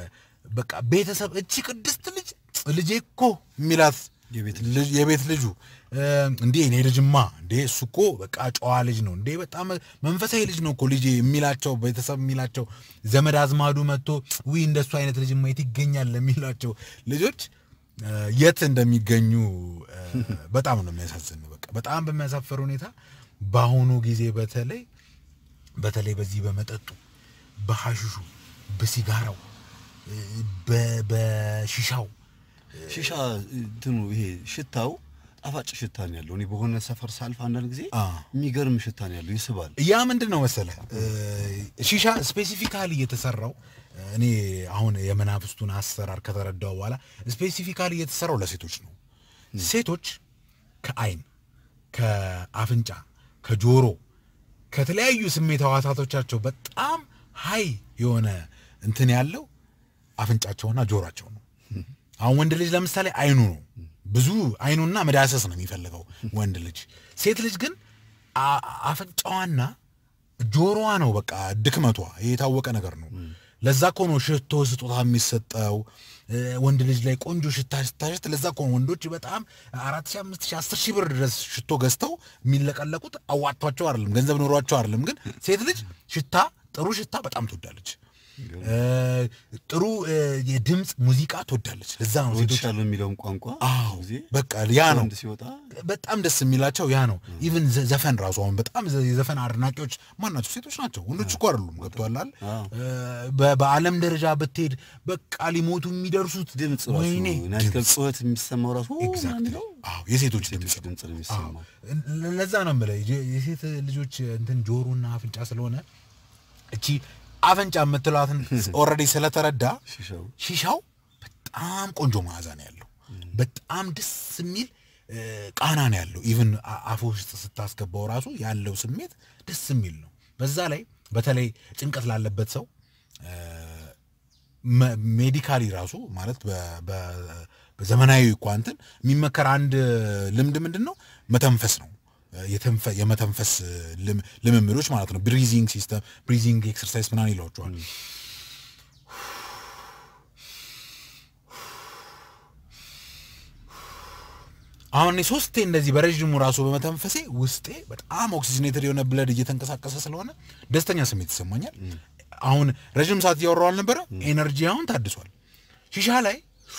በቃ ቤተሰብ እቺ ቅድስት ልጅ ልጄ እኮ የሚላት የቤት ልጅ- የቤት ልጁ እ፣ እንዴ እኔ ልጅማ እንዴ እሱ እኮ በቃ ጨዋ ልጅ ነው እንዴ በጣም መንፈሳዊ ልጅ ነው እኮ ልጄ የሚላቸው ቤተሰብ የሚላቸው ዘመድ አዝማዱ መጥቶ ዊ እንደሱ አይነት ልጅ ማየት ይገኛል የሚላቸው ልጆች እ፣ የት እንደሚገኙ እ፣ በጣም ነው የሚያሳዝን። በቃ በጣም በሚያሳፈር ሁኔታ በአሁኑ ጊዜ በተለይ በተለይ በዚህ በመጠጡ በሐሽሹ በሲጋራው እ፣ በ- በሺሻው ሺሻ እንትኑ ይሄ ሽታው ጣፋጭ ሽታ ነው ያለው። እኔ በሆነ ሰፈር ሳልፍ አንዳንድ ጊዜ አ። የሚገርም ሽታ ነው ያለው፣ ይስባል። ያ ምንድን ነው መሰለህ እ፣ ሺሻ ስፔሲፊካሊ የተሰራው እኔ አሁን የመናፍስቱን አሰራር ከተረዳው በኋላ ስፔሲፊካሊ የተሰራው ለሴቶች ነው። ሴቶች ከአይን፣ ከአፍንጫ፣ ከጆሮ ከተለያዩ ስሜት ህዋሳቶቻቸው በጣም ሀይ የሆነ እንትን ያለው አፍንጫቸውና ጆሯቸው ነው። አሁን ወንድ ልጅ ለምሳሌ አይኑ ነው ብዙ አይኑና መዳሰስ ነው የሚፈልገው ወንድ ልጅ። ሴት ልጅ ግን አ- አፍንጫዋና ጆሮዋ ነው በቃ ድክመቷ። ይሄ የታወቀ ነገር ነው። ለዛ እኮ ነው ሽቶ ስጦታ የሚሰጠው እ፣ ወንድ ልጅ ላይ ቆንጆ ሽታ ስታሸት። ለዛ እኮ ነው ወንዶች በጣም አራት ሺህ አምስት ሺህ አስር ሺህ ብር ድረስ ሽቶ ገዝተው የሚለቀለቁት አዋጥቷቸው አይደለም፣ ገንዘብ ኖሯቸው አይደለም። ግን ሴት ልጅ ሽታ ጥሩ ሽታ በጣም ትወዳለች። እ፣ ጥሩ እ፣ የድምፅ ሙዚቃ ትወዳለች። ለዛ ነው ሴቶች ወድሻለሁ የሚለውን ቋንቋ አዎ ጊዜ በቃ ያ ነው ወንድ ሲወጣ በጣም ደስ የሚላቸው ያ ነው። ኢቭን ዘፈን ራሱ አሁን በጣም ዘ- የዘፈን አድናቂዎች ማን ናቸው? ሴቶች ናቸው። ወንዶች እኮ አይደሉም። ገብቶሃል አይደል? አዎ። እ፣ በ- በዓለም ደረጃ ብትሄድ በቃ ሊሞቱ የሚደርሱት ድምፅ ወይኔ ራሱ ናይትክለብ ጩኸት የሚሰማው ራሱ ኦ ኤግዛክትሊ የሚለው አዎ የሴቶች የሴቶች ድምፅ ድምፅ ነው አዎ። የሚሰማው። ለ- ለዛ ነው የምልህ የ- የሴት ልጆች እንትን ጆሮና አፍንጫ ስለሆነ እቺ አፍንጫ የምትሏትን ኦልሬዲ ስለተረዳ ሺሻው ሺሻው በጣም ቆንጆ መዓዛ ነው ያለው። በጣም ደስ የሚል እ፣ ቃና ነው ያለው። ኢቭን አፍ ውስጥ ስታስገባው ራሱ ያለው ስሜት ደስ የሚል ነው። በዛ ላይ በተለይ ጭንቀት ላለበት ሰው ሜዲካሊ ራሱ ማለት በ- በ- በዘመናዊ እኳ እንትን የሚመከር አንድ ልምድ ምንድን ነው? መተንፈስ ነው። የተንፈ- የመተንፈስ ልም- ልምምዶች ማለት ነው። ብሪዚንግ ሲስተም ብሪዚንግ ኤክሰርሳይዝ ምናምን ይለዋቸዋል። አሁን እኔ ሶስቴ እንደዚህ በረዥሙ ራሱ በመተንፈሴ ውስጤ በጣም ኦክሲጅኔትድ የሆነ ብለድ እየተንቀሳቀሰ ስለሆነ ደስተኛ ስሜት ይሰማኛል። አሁን ረዥም ሰዓት እያወራሁ አልነበረ? ኤነርጂ አሁን ታድሷል። ሺሻ ላይ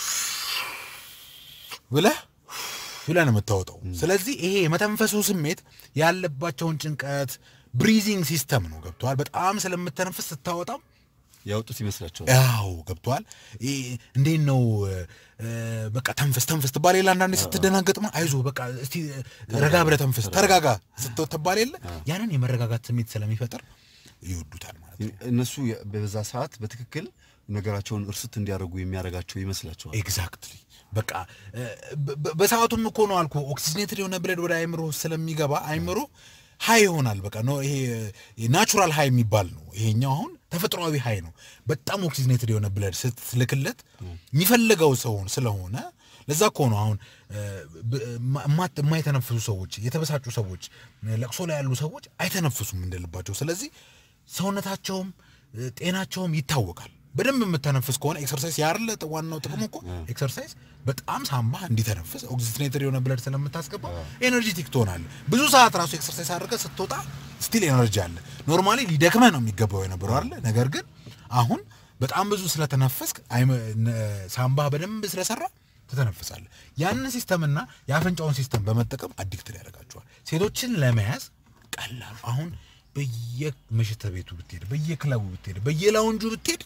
ብለህ ብለህ ነው የምታወጣው። ስለዚህ ይሄ የመተንፈሱ ስሜት ያለባቸውን ጭንቀት ብሪዚንግ ሲስተም ነው ገብተዋል። በጣም ስለምተነፍስ ስታወጣም ያወጡት ይመስላቸዋል። ያው ገብቷል። እንዴት ነው እ፣ በቃ ተንፈስ ተንፈስ ትባል የለ አንዳንዴ ስትደናገጥ ማ አይዞ በቃ እስቲ ረጋ ብለህ ተንፈስ ተረጋጋ ስትባል የለ ያንን የመረጋጋት ስሜት ስለሚፈጥር ይወዱታል ማለት ነው። እነሱ የ- በዛ ሰዓት በትክክል ነገራቸውን እርስት እንዲያደርጉ የሚያደርጋቸው ይመስላቸዋል። ኤግዛክትሊ በቃ እ፣ በ- በ- በሰዓቱም እኮ ነው አልኩ ኦክሲጅኔትድ የሆነ ብለድ ወደ አይምሮ ስለሚገባ አይምሮ ሀይ ይሆናል። በቃ ነው ይሄ ናቹራል ሀይ የሚባል ነው። ይሄኛው አሁን ተፈጥሯዊ ሀይ ነው። በጣም ኦክሲጅኔትድ የሆነ ብለድ ስትልክለት የሚፈልገው ሰውን ስለሆነ ለዛ እኮ ነው አሁን እ፣ ብ- ማ- የማይተነፍሱ ሰዎች፣ የተበሳጩ ሰዎች፣ ለቅሶ ላይ ያሉ ሰዎች አይተነፍሱም እንደልባቸው። ስለዚህ ሰውነታቸውም እ፣ ጤናቸውም ይታወቃል። በደንብ የምተነፍስ ከሆነ ኤክሰርሳይዝ ያርለ ዋናው ጥቅሙ እኮ ኤክሰርሳይዝ በጣም ሳምባ እንዲተነፍስ ኦክሲጅኔትድ የሆነ ብለድ ስለምታስገባ ኤነርጂቲክ ትሆናለህ። ብዙ ሰዓት ራሱ ኤክሰርሳይዝ አድርገህ ስትወጣ ስቲል ኤነርጂ አለ። ኖርማሊ ሊደክመህ ነው የሚገባው የነበረው አለ። ነገር ግን አሁን በጣም ብዙ ስለተነፈስክ አይመ- ነ- ሳምባህ በደንብ ስለሰራ ትተነፍሳለህ። ያንን ሲስተምና የአፍንጫውን ሲስተም በመጠቀም አዲክትድ ያደርጋቸዋል። ሴቶችን ለመያዝ ቀላሉ አሁን በየምሽት ቤቱ ብትሄድ፣ በየክለቡ ብትሄድ፣ በየላውንጁ ብትሄድ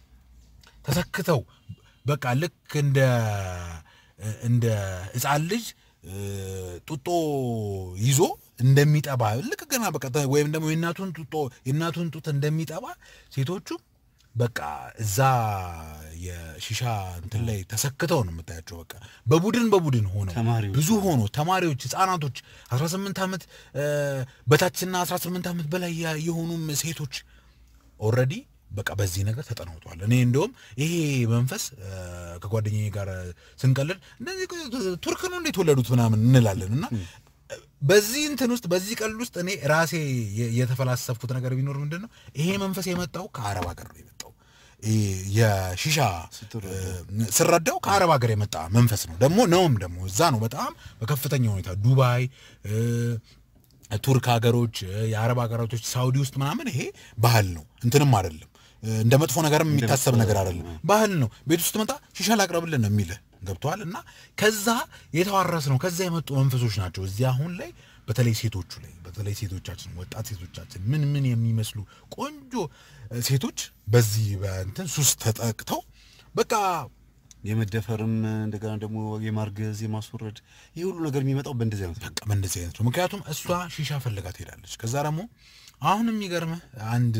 ተሰክተው በቃ ልክ እንደ እንደ ሕፃን ልጅ እ፣ ጡጦ ይዞ እንደሚጠባ ልክ ገና በቃ ተ- ወይም ደግሞ የእናቱን ጡጦ የእናቱን ጡት እንደሚጠባ ሴቶቹ በቃ እዛ የሺሻ እንትን ላይ ተሰክተው ነው የምታያቸው። በቃ በቡድን በቡድን ሆነው ተማሪዎች ብዙ ሆኖ ተማሪዎች፣ ህጻናቶች 18 ዓመት እ፣ በታችና 18 ዓመት በላይ ያ- የሆኑም ሴቶች ኦልሬዲ በቃ በዚህ ነገር ተጠናውቷል። እኔ እንደውም ይሄ መንፈስ እ፣ ከጓደኛዬ ጋር ስንቀልድ እንደዚህ ቱርክ ነው እንዴት ወለዱት ምናምን እንላለን እና በዚህ እንትን ውስጥ በዚህ ቀልድ ውስጥ እኔ ራሴ የ- የተፈላሰፍኩት ነገር ቢኖር ምንድን ነው ይሄ መንፈስ የመጣው ከአረብ ሀገር ነው የመጣው። ይሄ የሺሻ እ፣ ስረዳው ከአረብ ሀገር የመጣ መንፈስ ነው ደግሞ ነውም ደግሞ እዛ ነው በጣም በከፍተኛ ሁኔታ ዱባይ እ፣ ቱርክ ሀገሮች እ፣ የአረብ ሀገራቶች ሳውዲ ውስጥ ምናምን ይሄ ባህል ነው እንትንም አይደለም እ፣ እንደ መጥፎ ነገርም የሚታሰብ ነገር አይደለም ባህል ነው ቤት ውስጥ መጣ ሺሻ ላቅርብልን ነው የሚልህ ገብተዋል እና ከዛ የተዋረስ ነው ከዛ የመጡ መንፈሶች ናቸው እዚህ አሁን ላይ በተለይ ሴቶቹ ላይ በተለይ ሴቶቻችን ወጣት ሴቶቻችን ምን ምን የሚመስሉ ቆንጆ እ፣ ሴቶች በዚህ በእንትን ሱስ ተጠቅተው በቃ የመደፈርም እንደገና ደግሞ የማርገዝ የማስወረድ ይህ ሁሉ ነገር የሚመጣው በእንደዚህ አይነት ነው። በቃ በእንደዚህ አይነት ነው። ምክንያቱም እሷ ሺሻ ፈልጋ ትሄዳለች። ከዛ ደግሞ አሁን የሚገርምህ አንድ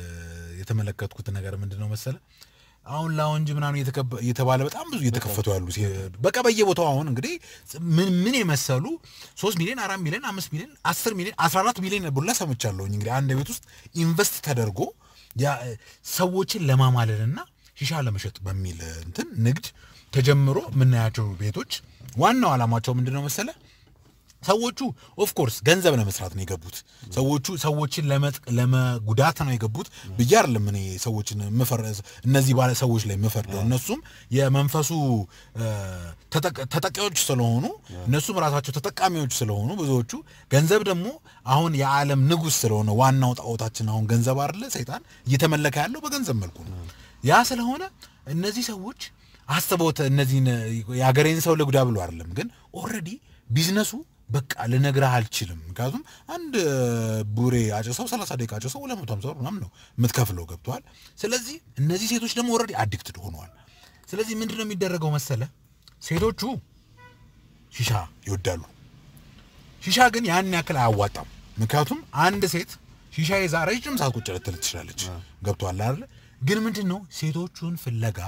የተመለከትኩት ነገር ምንድን ነው መሰለ አሁን ላውንጅ ምናምን እየተከበ- እየተባለ በጣም ብዙ እየተከፈቱ ያሉ ሴ- በቃ በየቦታው አሁን እንግዲህ ምን ምን የመሰሉ ሶስት ሚሊዮን አራት ሚሊዮን አምስት ሚሊዮን አስር ሚሊዮን አስራ አራት ሚሊዮን ቡላ ሰምቻለሁኝ። እንግዲህ አንድ ቤት ውስጥ ኢንቨስት ተደርጎ ያ ሰዎችን ለማማለልና ሺሻ ለመሸጥ በሚል እንትን ንግድ ተጀምሮ የምናያቸው ቤቶች ዋናው ዓላማቸው ምንድን ነው መሰለ ሰዎቹ ኦፍ ኮርስ ገንዘብ ለመስራት ነው የገቡት። ሰዎቹ ሰዎችን ለመጥ- ለመጉዳት ነው የገቡት ብዬ አይደለም እኔ ሰዎችን የምፈር- እነዚህ ባለ ሰዎች ላይ የምፈርደው። እነሱም የመንፈሱ እ፣ ተጠቅ- ተጠቂዎች ስለሆኑ እነሱም ራሳቸው ተጠቃሚዎች ስለሆኑ ብዙዎቹ ገንዘብ ደግሞ አሁን የዓለም ንጉሥ ስለሆነ ዋናው ጣዖታችን አሁን ገንዘብ አይደለ ሰይጣን እየተመለከ ያለው በገንዘብ መልኩ ነው። ያ ስለሆነ እነዚህ ሰዎች አስበውት እነዚህን የአገሬን ሰው ልጉዳ ብሎ አይደለም፣ ግን ኦልሬዲ ቢዝነሱ በቃ ልነግርህ አልችልም። ምክንያቱም አንድ ቡሬ አጭሰው 30 ደቂቃ አጭሰው 250 ብር ምናምን ነው የምትከፍለው። ገብተዋል። ስለዚህ እነዚህ ሴቶች ደግሞ ኦልሬዲ አዲክትድ ሆነዋል። ስለዚህ ምንድን ነው የሚደረገው መሰለ ሴቶቹ ሺሻ ይወዳሉ። ሺሻ ግን ያን ያክል አያዋጣም። ምክንያቱም አንድ ሴት ሺሻ ይዛ ረጅም ሰዓት ቁጭ ልትል ትችላለች። ገብቶሃል አይደለ? ግን ምንድን ነው ሴቶቹን ፍለጋ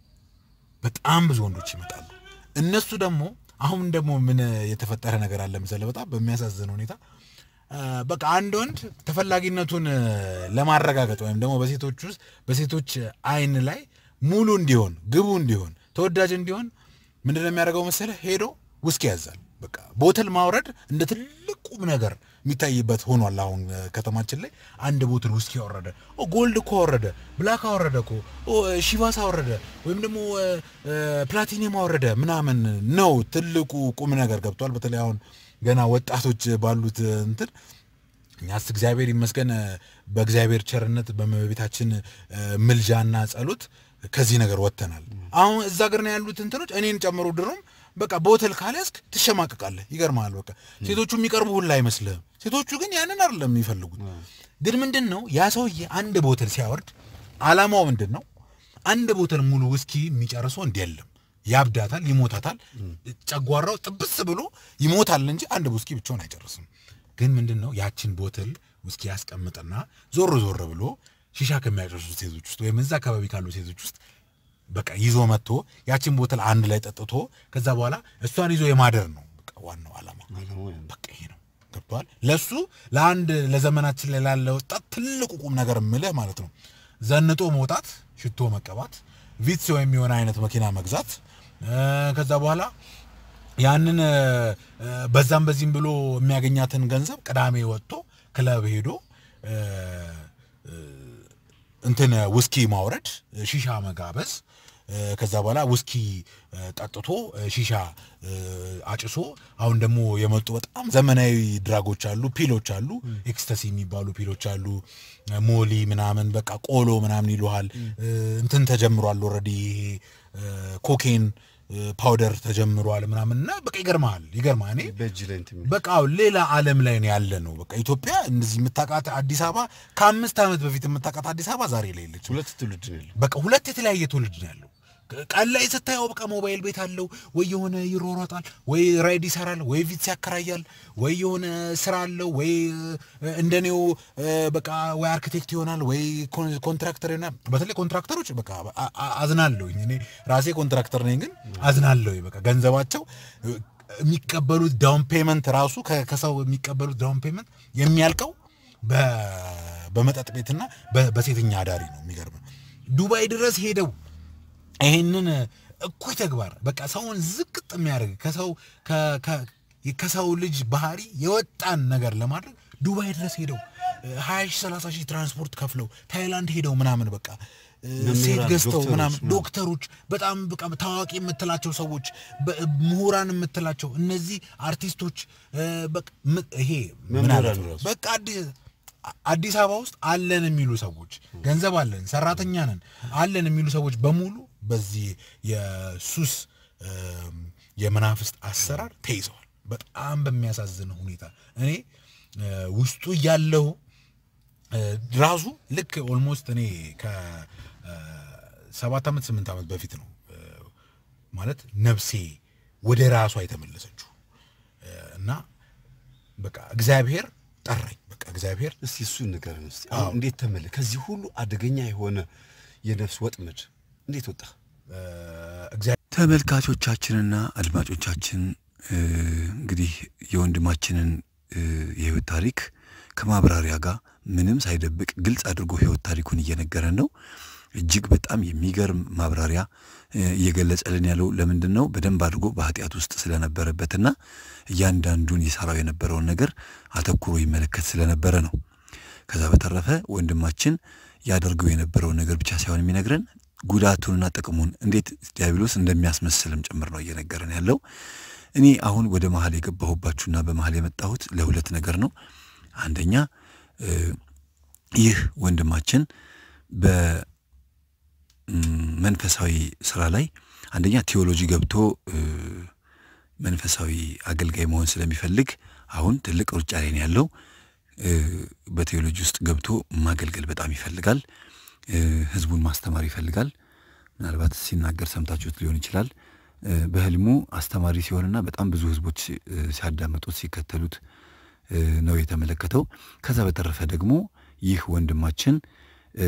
በጣም ብዙ ወንዶች ይመጣሉ። እነሱ ደግሞ አሁን ደግሞ ምን የተፈጠረ ነገር አለ መሰለህ? በጣም በሚያሳዝን ሁኔታ አ፣ በቃ አንድ ወንድ ተፈላጊነቱን እ፣ ለማረጋገጥ ወይም ደግሞ በሴቶች ውስጥ በሴቶች አይን ላይ ሙሉ እንዲሆን ግቡ እንዲሆን ተወዳጅ እንዲሆን ምንድን ነው የሚያደርገው መሰለህ? ሄዶ ውስኪ ያዛል። በቃ ቦትል ማውረድ እንደ ትልቅ ቁም ነገር የሚታይበት ሆኗል። አሁን እ፣ ከተማችን ላይ አንድ ቦትል ውስኪ አወረደ፣ ኦ ጎልድ እኮ አወረደ፣ ብላክ አወረደ እኮ ኦ ሺቫስ አወረደ፣ ወይም ደግሞ እ፣ እ፣ ፕላቲኒየም አወረደ ምናምን ነው ትልቁ ቁም ነገር ገብቷል። በተለይ አሁን ገና ወጣቶች ባሉት እ፣ እንትን እኛስ እግዚአብሔር ይመስገን እ፣ በእግዚአብሔር ቸርነት በእመቤታችን እ፣ ምልጃና ጸሎት ከዚህ ነገር ወጥተናል። አሁን እዛ ሀገር ነው ያሉት እንትኖች እኔን ጨምሮ ድሮም በቃ ቦትል ካልያዝክ ትሸማቅቃለህ። ይገርማል። በቃ ሴቶቹ የሚቀርቡ ሁላ አይመስልህም። ሴቶቹ ግን ያንን አይደለም የሚፈልጉት። ግን ምንድን ነው ያ ሰውዬ አንድ ቦትል ሲያወርድ አላማው ምንድን ነው? አንድ ቦተል ሙሉ ውስኪ የሚጨርሰው እንዲ የለም። ያብዳታል፣ ይሞታታል። ጨጓራው ጥብስ ብሎ ይሞታል እንጂ አንድ ውስኪ ብቻውን አይጨርስም። ግን ምንድን ነው ያችን ቦትል ውስኪ ያስቀምጥና ዞር ዞር ብሎ ሺሻ ከሚያጨርሱ ሴቶች ውስጥ ወይም እዛ አካባቢ ካሉ ሴቶች ውስጥ በቃ ይዞ መጥቶ ያችን ቦትል አንድ ላይ ጠጥቶ ከዛ በኋላ እሷን ይዞ የማደር ነው በቃ ዋናው ዓላማ። በቃ ይሄ ነው ገብተዋል። ለሱ ለአንድ ለዘመናችን ላይ ላለ ወጣት ትልቁ ቁም ነገር የምልህ ማለት ነው ዘንጦ መውጣት፣ ሽቶ መቀባት፣ ቪትስ ወይም የሆነ አይነት መኪና መግዛት ከዛ በኋላ ያንን በዛም በዚህም ብሎ የሚያገኛትን ገንዘብ ቅዳሜ ወጥቶ ክለብ ሄዶ እንትን ውስኪ ማውረድ፣ ሺሻ መጋበዝ ከዛ በኋላ ውስኪ ጠጥቶ ሺሻ አጭሶ አሁን ደግሞ የመጡ በጣም ዘመናዊ ድራጎች አሉ፣ ፒሎች አሉ፣ ኤክስተሲ የሚባሉ ፒሎች አሉ። ሞሊ ምናምን በቃ ቆሎ ምናምን ይሉሃል። እንትን ተጀምሯል ኦልሬዲ ይሄ ኮኬን ፓውደር ተጀምሯል ምናምን እና በቃ ይገርማል ይገርማል። እኔ በእጅ ላይ እንትን የሚል በቃ አዎ ሌላ ዓለም ላይ ነው ያለ ነው። በቃ ኢትዮጵያ እንደዚህ የምታውቃት አዲስ አበባ ከአምስት ዓመት በፊት የምታውቃት አዲስ አበባ ዛሬ ላይ የለች። ሁለት ትውልድ ነው ያለው። በቃ ሁለት የተለያየ ትውልድ ነው ያለው። ቀን ላይ ስታየው በቃ ሞባይል ቤት አለው ወይ የሆነ ይሮሯጣል፣ ወይ ራይድ ይሰራል፣ ወይ ቪትስ ያከራያል፣ ወይ የሆነ ስራ አለው፣ ወይ እንደኔው በቃ ወይ አርኪቴክት ይሆናል፣ ወይ ኮንትራክተር ይሆናል። በተለይ ኮንትራክተሮች በቃ አዝናለሁኝ። እኔ ራሴ ኮንትራክተር ነኝ፣ ግን አዝናለሁ። በቃ ገንዘባቸው የሚቀበሉት ዳውን ፔመንት ራሱ ከሰው የሚቀበሉት ዳውን ፔመንት የሚያልቀው በመጠጥ ቤትና በሴተኛ አዳሪ ነው። የሚገርም ዱባይ ድረስ ሄደው ይሄንን እኩይ ተግባር በቃ ሰውን ዝቅጥ የሚያደርግ ከሰው ከሰው ልጅ ባህሪ የወጣን ነገር ለማድረግ ዱባይ ድረስ ሄደው ሀያ ሺህ ሰላሳ ሺህ ትራንስፖርት ከፍለው ታይላንድ ሄደው ምናምን በቃ ሴት ገዝተው ዶክተሮች ምናምን ምናምን። ዶክተሮች በጣም በቃ ታዋቂ የምትላቸው ሰዎች በ- ምሁራን የምትላቸው እነዚህ አርቲስቶች እ፣ በቃ ም- ይሄ ምን መምህራን አለ ራሱ። በቃ አዲ- አዲስ አበባ ውስጥ አለን የሚሉ ሰዎች ገንዘብ አለን ሰራተኛ ነን አለን የሚሉ ሰዎች በሙሉ በዚህ የሱስ እም፣ የመናፍስት አሰራር ተይዘዋል። በጣም በሚያሳዝን ሁኔታ እኔ እ፣ ውስጡ እያለሁ እ፣ ራሱ ልክ ኦልሞስት እኔ ከሰባት ዓመት ስምንት ዓመት በፊት ነው እ፣ ማለት ነፍሴ ወደ ራሷ የተመለሰችው እ፣ እና በቃ እግዚአብሔር ጠራኝ። በቃ እግዚአብሔር እስቲ እሱን ንገረን እስቲ። አሁን እንዴት ተመለ ከዚህ ሁሉ አደገኛ የሆነ የነፍስ ወጥመድ እንዴት ወጣ? እ፣ እግዚአብሔር ተመልካቾቻችንና አድማጮቻችን እ፣ እንግዲህ የወንድማችንን እ፣ የህይወት ታሪክ ከማብራሪያ ጋር ምንም ሳይደብቅ ግልጽ አድርጎ ህይወት ታሪኩን እየነገረን ነው። እጅግ በጣም የሚገርም ማብራሪያ እ፣ እየገለጸልን ያለው ለምንድን ነው? በደንብ አድርጎ በኃጢአት ውስጥ ስለነበረበትና እያንዳንዱን የሰራው የነበረውን ነገር አተኩሮ ይመለከት ስለነበረ ነው። ከዛ በተረፈ ወንድማችን ያደርገው የነበረውን ነገር ብቻ ሳይሆን የሚነግረን ጉዳቱንና ጥቅሙን እንዴት ዲያብሎስ እንደሚያስመስልም ጭምር ነው እየነገረን ያለው። እኔ አሁን ወደ መሀል የገባሁባችሁና በመሀል የመጣሁት ለሁለት ነገር ነው። አንደኛ እ፣ ይህ ወንድማችን በመንፈሳዊ ስራ ላይ አንደኛ ቴዎሎጂ ገብቶ እ፣ መንፈሳዊ አገልጋይ መሆን ስለሚፈልግ አሁን ትልቅ ሩጫ ላይ ነው ያለው። እ፣ በቴዎሎጂ ውስጥ ገብቶ ማገልገል በጣም ይፈልጋል። እ፣ ህዝቡን ማስተማር ይፈልጋል። ምናልባት ሲናገር ሰምታችሁት ሊሆን ይችላል። እ፣ በህልሙ አስተማሪ ሲሆንና በጣም ብዙ ህዝቦች እ፣ ሲያዳምጡት ሲከተሉት እ፣ ነው የተመለከተው። ከዛ በተረፈ ደግሞ ይህ ወንድማችን እ፣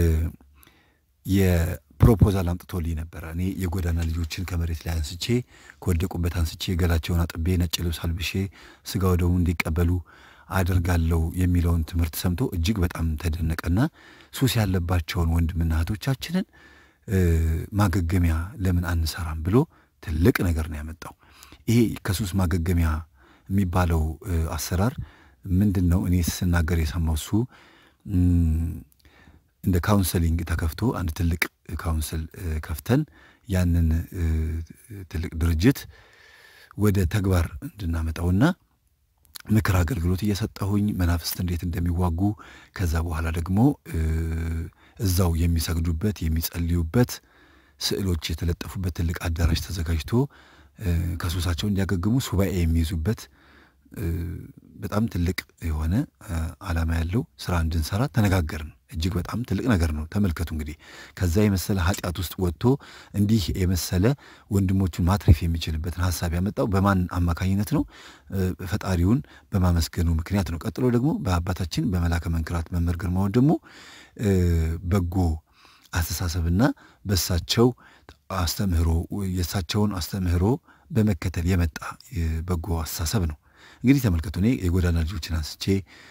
የፕሮፖዛል አምጥቶልኝ ነበረ። እኔ የጎዳና ልጆችን ከመሬት ላይ አንስቼ ከወደቁበት አንስቼ ገላቸውን አጥቤ ነጭ ልብስ አልብሼ ስጋ ወደሙ እንዲቀበሉ አደርጋለሁ የሚለውን ትምህርት ሰምቶ እጅግ በጣም ተደነቀና ሱስ ያለባቸውን ወንድምና እህቶቻችንን እ፣ ማገገሚያ ለምን አንሰራም ብሎ ትልቅ ነገር ነው ያመጣው። ይሄ ከሱስ ማገገሚያ የሚባለው እ፣ አሰራር ምንድን ነው? እኔ ስናገር የሰማው እሱ እም፣ እንደ ካውንስሊንግ ተከፍቶ አንድ ትልቅ ካውንስል እ፣ ከፍተን ያንን እ፣ ትልቅ ድርጅት ወደ ተግባር እንድናመጣውና ምክር አገልግሎት እየሰጠሁኝ መናፍስት እንዴት እንደሚዋጉ ከዛ በኋላ ደግሞ እ፣ እዛው የሚሰግዱበት የሚጸልዩበት ስዕሎች የተለጠፉበት ትልቅ አዳራሽ ተዘጋጅቶ እ፣ ከሱሳቸው እንዲያገግሙ ሱባኤ የሚይዙበት እ፣ በጣም ትልቅ የሆነ ዓላማ ያለው ስራ እንድንሰራ ተነጋገርን። እጅግ በጣም ትልቅ ነገር ነው። ተመልከቱ እንግዲህ ከዛ የመሰለ ኃጢአት ውስጥ ወጥቶ እንዲህ የመሰለ ወንድሞቹን ማትረፍ የሚችልበትን ሀሳብ ያመጣው በማን አማካኝነት ነው? ፈጣሪውን በማመስገኑ ምክንያት ነው። ቀጥሎ ደግሞ በአባታችን በመላከ መንክራት መምህር ግርማ ወንድሙ በጎ አስተሳሰብና በእሳቸው አስተምህሮ የእሳቸውን አስተምህሮ በመከተል የመጣ በጎ አስተሳሰብ ነው። እንግዲህ ተመልከቱ እኔ የጎዳና ልጆችን አንስቼ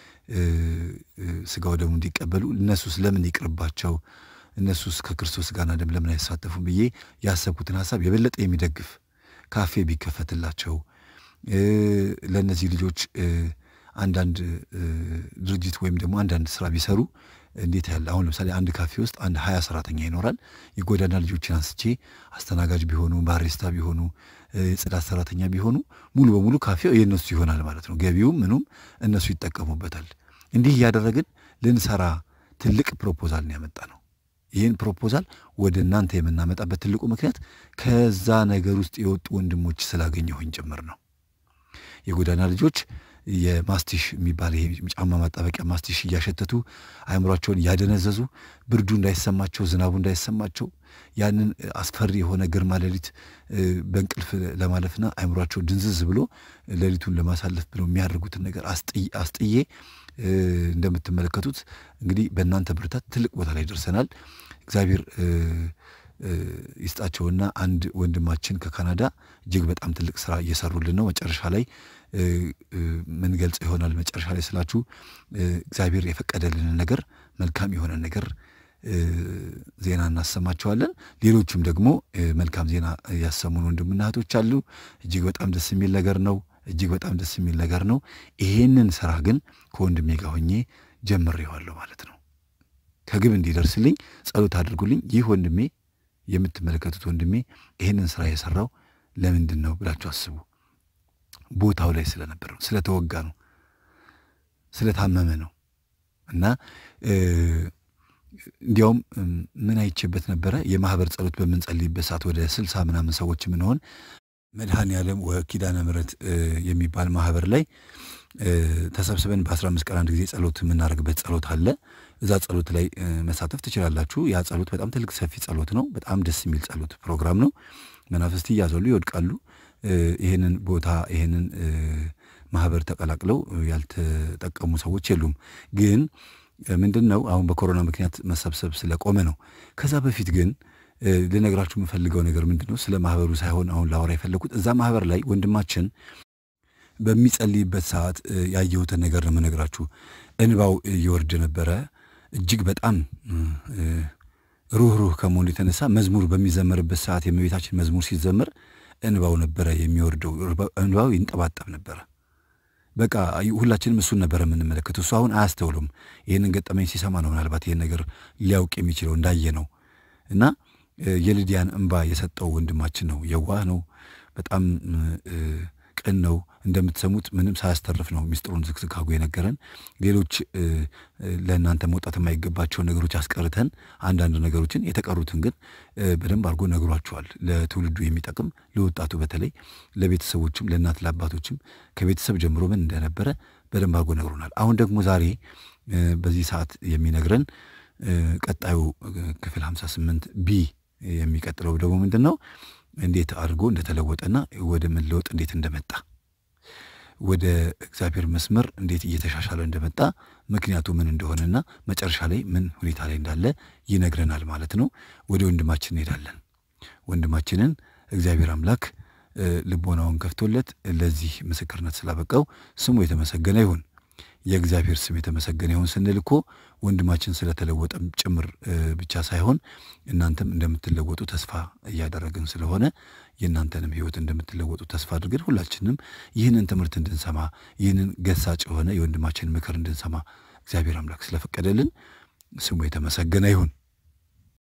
ስጋው ደሙ እንዲቀበሉ እነሱስ ለምን ይቅርባቸው እነሱስ ከክርስቶስ ጋርና ደም ለምን አይሳተፉም ብዬ ያሰብኩትን ሀሳብ የበለጠ የሚደግፍ ካፌ ቢከፈትላቸው ለእነዚህ ልጆች አንዳንድ ድርጅት ወይም ደግሞ አንዳንድ ስራ ቢሰሩ እንዴት ያለ አሁን ለምሳሌ አንድ ካፌ ውስጥ አንድ ሀያ ሰራተኛ ይኖራል። የጎዳና ልጆችን አንስቼ አስተናጋጅ ቢሆኑ፣ ባሪስታ ቢሆኑ፣ የጽዳት ሰራተኛ ቢሆኑ ሙሉ በሙሉ ካፌው የእነሱ ይሆናል ማለት ነው። ገቢውም ምኑም እነሱ ይጠቀሙበታል። እንዲህ እያደረግን ልንሰራ ትልቅ ፕሮፖዛል ነው ያመጣ ነው። ይህን ፕሮፖዛል ወደ እናንተ የምናመጣበት ትልቁ ምክንያት ከዛ ነገር ውስጥ የወጡ ወንድሞች ስላገኘሁኝ ጭምር ነው። የጎዳና ልጆች የማስቲሽ የሚባል ይሄ ጫማ ማጣበቂያ ማስቲሽ እያሸተቱ አእምሯቸውን እያደነዘዙ ብርዱ እንዳይሰማቸው ዝናቡ እንዳይሰማቸው ያንን አስፈሪ የሆነ ግርማ ሌሊት በእንቅልፍ ለማለፍና አእምሯቸው ድንዝዝ ብሎ ሌሊቱን ለማሳለፍ ብለው የሚያደርጉትን ነገር አስጥዬ እንደምትመለከቱት እንግዲህ በእናንተ ብርታት ትልቅ ቦታ ላይ ደርሰናል። እግዚአብሔር ይስጣቸውና አንድ ወንድማችን ከካናዳ እጅግ በጣም ትልቅ ስራ እየሰሩልን ነው። መጨረሻ ላይ ምን ገልጽ ይሆናል። መጨረሻ ላይ ስላችሁ እግዚአብሔር የፈቀደልንን ነገር መልካም የሆነ ነገር ዜና እናሰማቸዋለን። ሌሎቹም ደግሞ መልካም ዜና ያሰሙን ወንድምና እህቶች አሉ። እጅግ በጣም ደስ የሚል ነገር ነው። እጅግ በጣም ደስ የሚል ነገር ነው። ይሄንን ስራ ግን ከወንድሜ ጋር ሆኜ ጀምሬዋለሁ ማለት ነው። ከግብ እንዲደርስልኝ ጸሎት አድርጉልኝ። ይህ ወንድሜ የምትመለከቱት ወንድሜ ይህንን ስራ የሰራው ለምንድን ነው ብላችሁ አስቡ። ቦታው ላይ ስለነበር ነው፣ ስለተወጋ ነው፣ ስለታመመ ነው እና እንዲያውም ምን አይቼበት ነበረ የማህበር ጸሎት በምንጸልይበት ሰዓት ወደ ስልሳ ምናምን ሰዎች የምንሆን መድኃኔ ዓለም ወኪዳነ ምሕረት የሚባል ማህበር ላይ ተሰብስበን በአስራ አምስት ቀን አንድ ጊዜ ጸሎት የምናደርግበት ጸሎት አለ። እዛ ጸሎት ላይ መሳተፍ ትችላላችሁ። ያ ጸሎት በጣም ትልቅ ሰፊ ጸሎት ነው። በጣም ደስ የሚል ጸሎት ፕሮግራም ነው። መናፍስት እያዘሉ ይወድቃሉ። ይህንን ቦታ ይህንን ማህበር ተቀላቅለው ያልተጠቀሙ ሰዎች የሉም። ግን ምንድን ነው አሁን በኮሮና ምክንያት መሰብሰብ ስለቆመ ነው። ከዛ በፊት ግን ልነግራችሁ የምፈልገው ነገር ምንድን ነው? ስለ ማህበሩ ሳይሆን አሁን ላወራ የፈለግኩት እዛ ማህበር ላይ ወንድማችን በሚጸልይበት ሰዓት ያየሁትን ነገር ነው የምነግራችሁ። እንባው እየወርድ ነበረ። እጅግ በጣም ሩህ ሩህ ከመሆኑ የተነሳ መዝሙር በሚዘመርበት ሰዓት የእመቤታችን መዝሙር ሲዘመር እንባው ነበረ የሚወርደው። እንባው ይንጠባጠብ ነበረ። በቃ ሁላችንም እሱን ነበረ የምንመለከተው። እሱ አሁን አያስተውሉም። ይህንን ገጠመኝ ሲሰማ ነው ምናልባት ይህን ነገር ሊያውቅ የሚችለው እንዳየ ነው እና የልዲያን እንባ የሰጠው ወንድማችን ነው። የዋህ ነው። በጣም ቅን ነው። እንደምትሰሙት ምንም ሳያስተርፍ ነው ሚስጥሩን ዝግዝግ አድርጎ የነገረን። ሌሎች ለእናንተ መውጣት የማይገባቸውን ነገሮች አስቀርተን አንዳንድ ነገሮችን የተቀሩትን ግን በደንብ አድርጎ ነግሯቸዋል። ለትውልዱ የሚጠቅም ለወጣቱ፣ በተለይ ለቤተሰቦችም፣ ለእናት ለአባቶችም ከቤተሰብ ጀምሮ ምን እንደነበረ በደንብ አድርጎ ነግሮናል። አሁን ደግሞ ዛሬ በዚህ ሰዓት የሚነግረን ቀጣዩ ክፍል 58 ቢ የሚቀጥለው ደግሞ ምንድን ነው? እንዴት አድርጎ እንደተለወጠና ወደ መለወጥ እንዴት እንደመጣ ወደ እግዚአብሔር መስመር እንዴት እየተሻሻለ እንደመጣ ምክንያቱ ምን እንደሆነና መጨረሻ ላይ ምን ሁኔታ ላይ እንዳለ ይነግረናል ማለት ነው። ወደ ወንድማችን እንሄዳለን። ወንድማችንን እግዚአብሔር አምላክ ልቦናውን ከፍቶለት ለዚህ ምስክርነት ስላበቃው ስሙ የተመሰገነ ይሁን። የእግዚአብሔር ስም የተመሰገነ ይሁን ስንል እኮ ወንድማችን ስለተለወጠም ጭምር ብቻ ሳይሆን እናንተም እንደምትለወጡ ተስፋ እያደረግን ስለሆነ የእናንተንም ሕይወት እንደምትለወጡ ተስፋ አድርገን ሁላችንም ይህንን ትምህርት እንድንሰማ ይህንን ገሳጭ የሆነ የወንድማችን ምክር እንድንሰማ እግዚአብሔር አምላክ ስለፈቀደልን ስሙ የተመሰገነ ይሁን።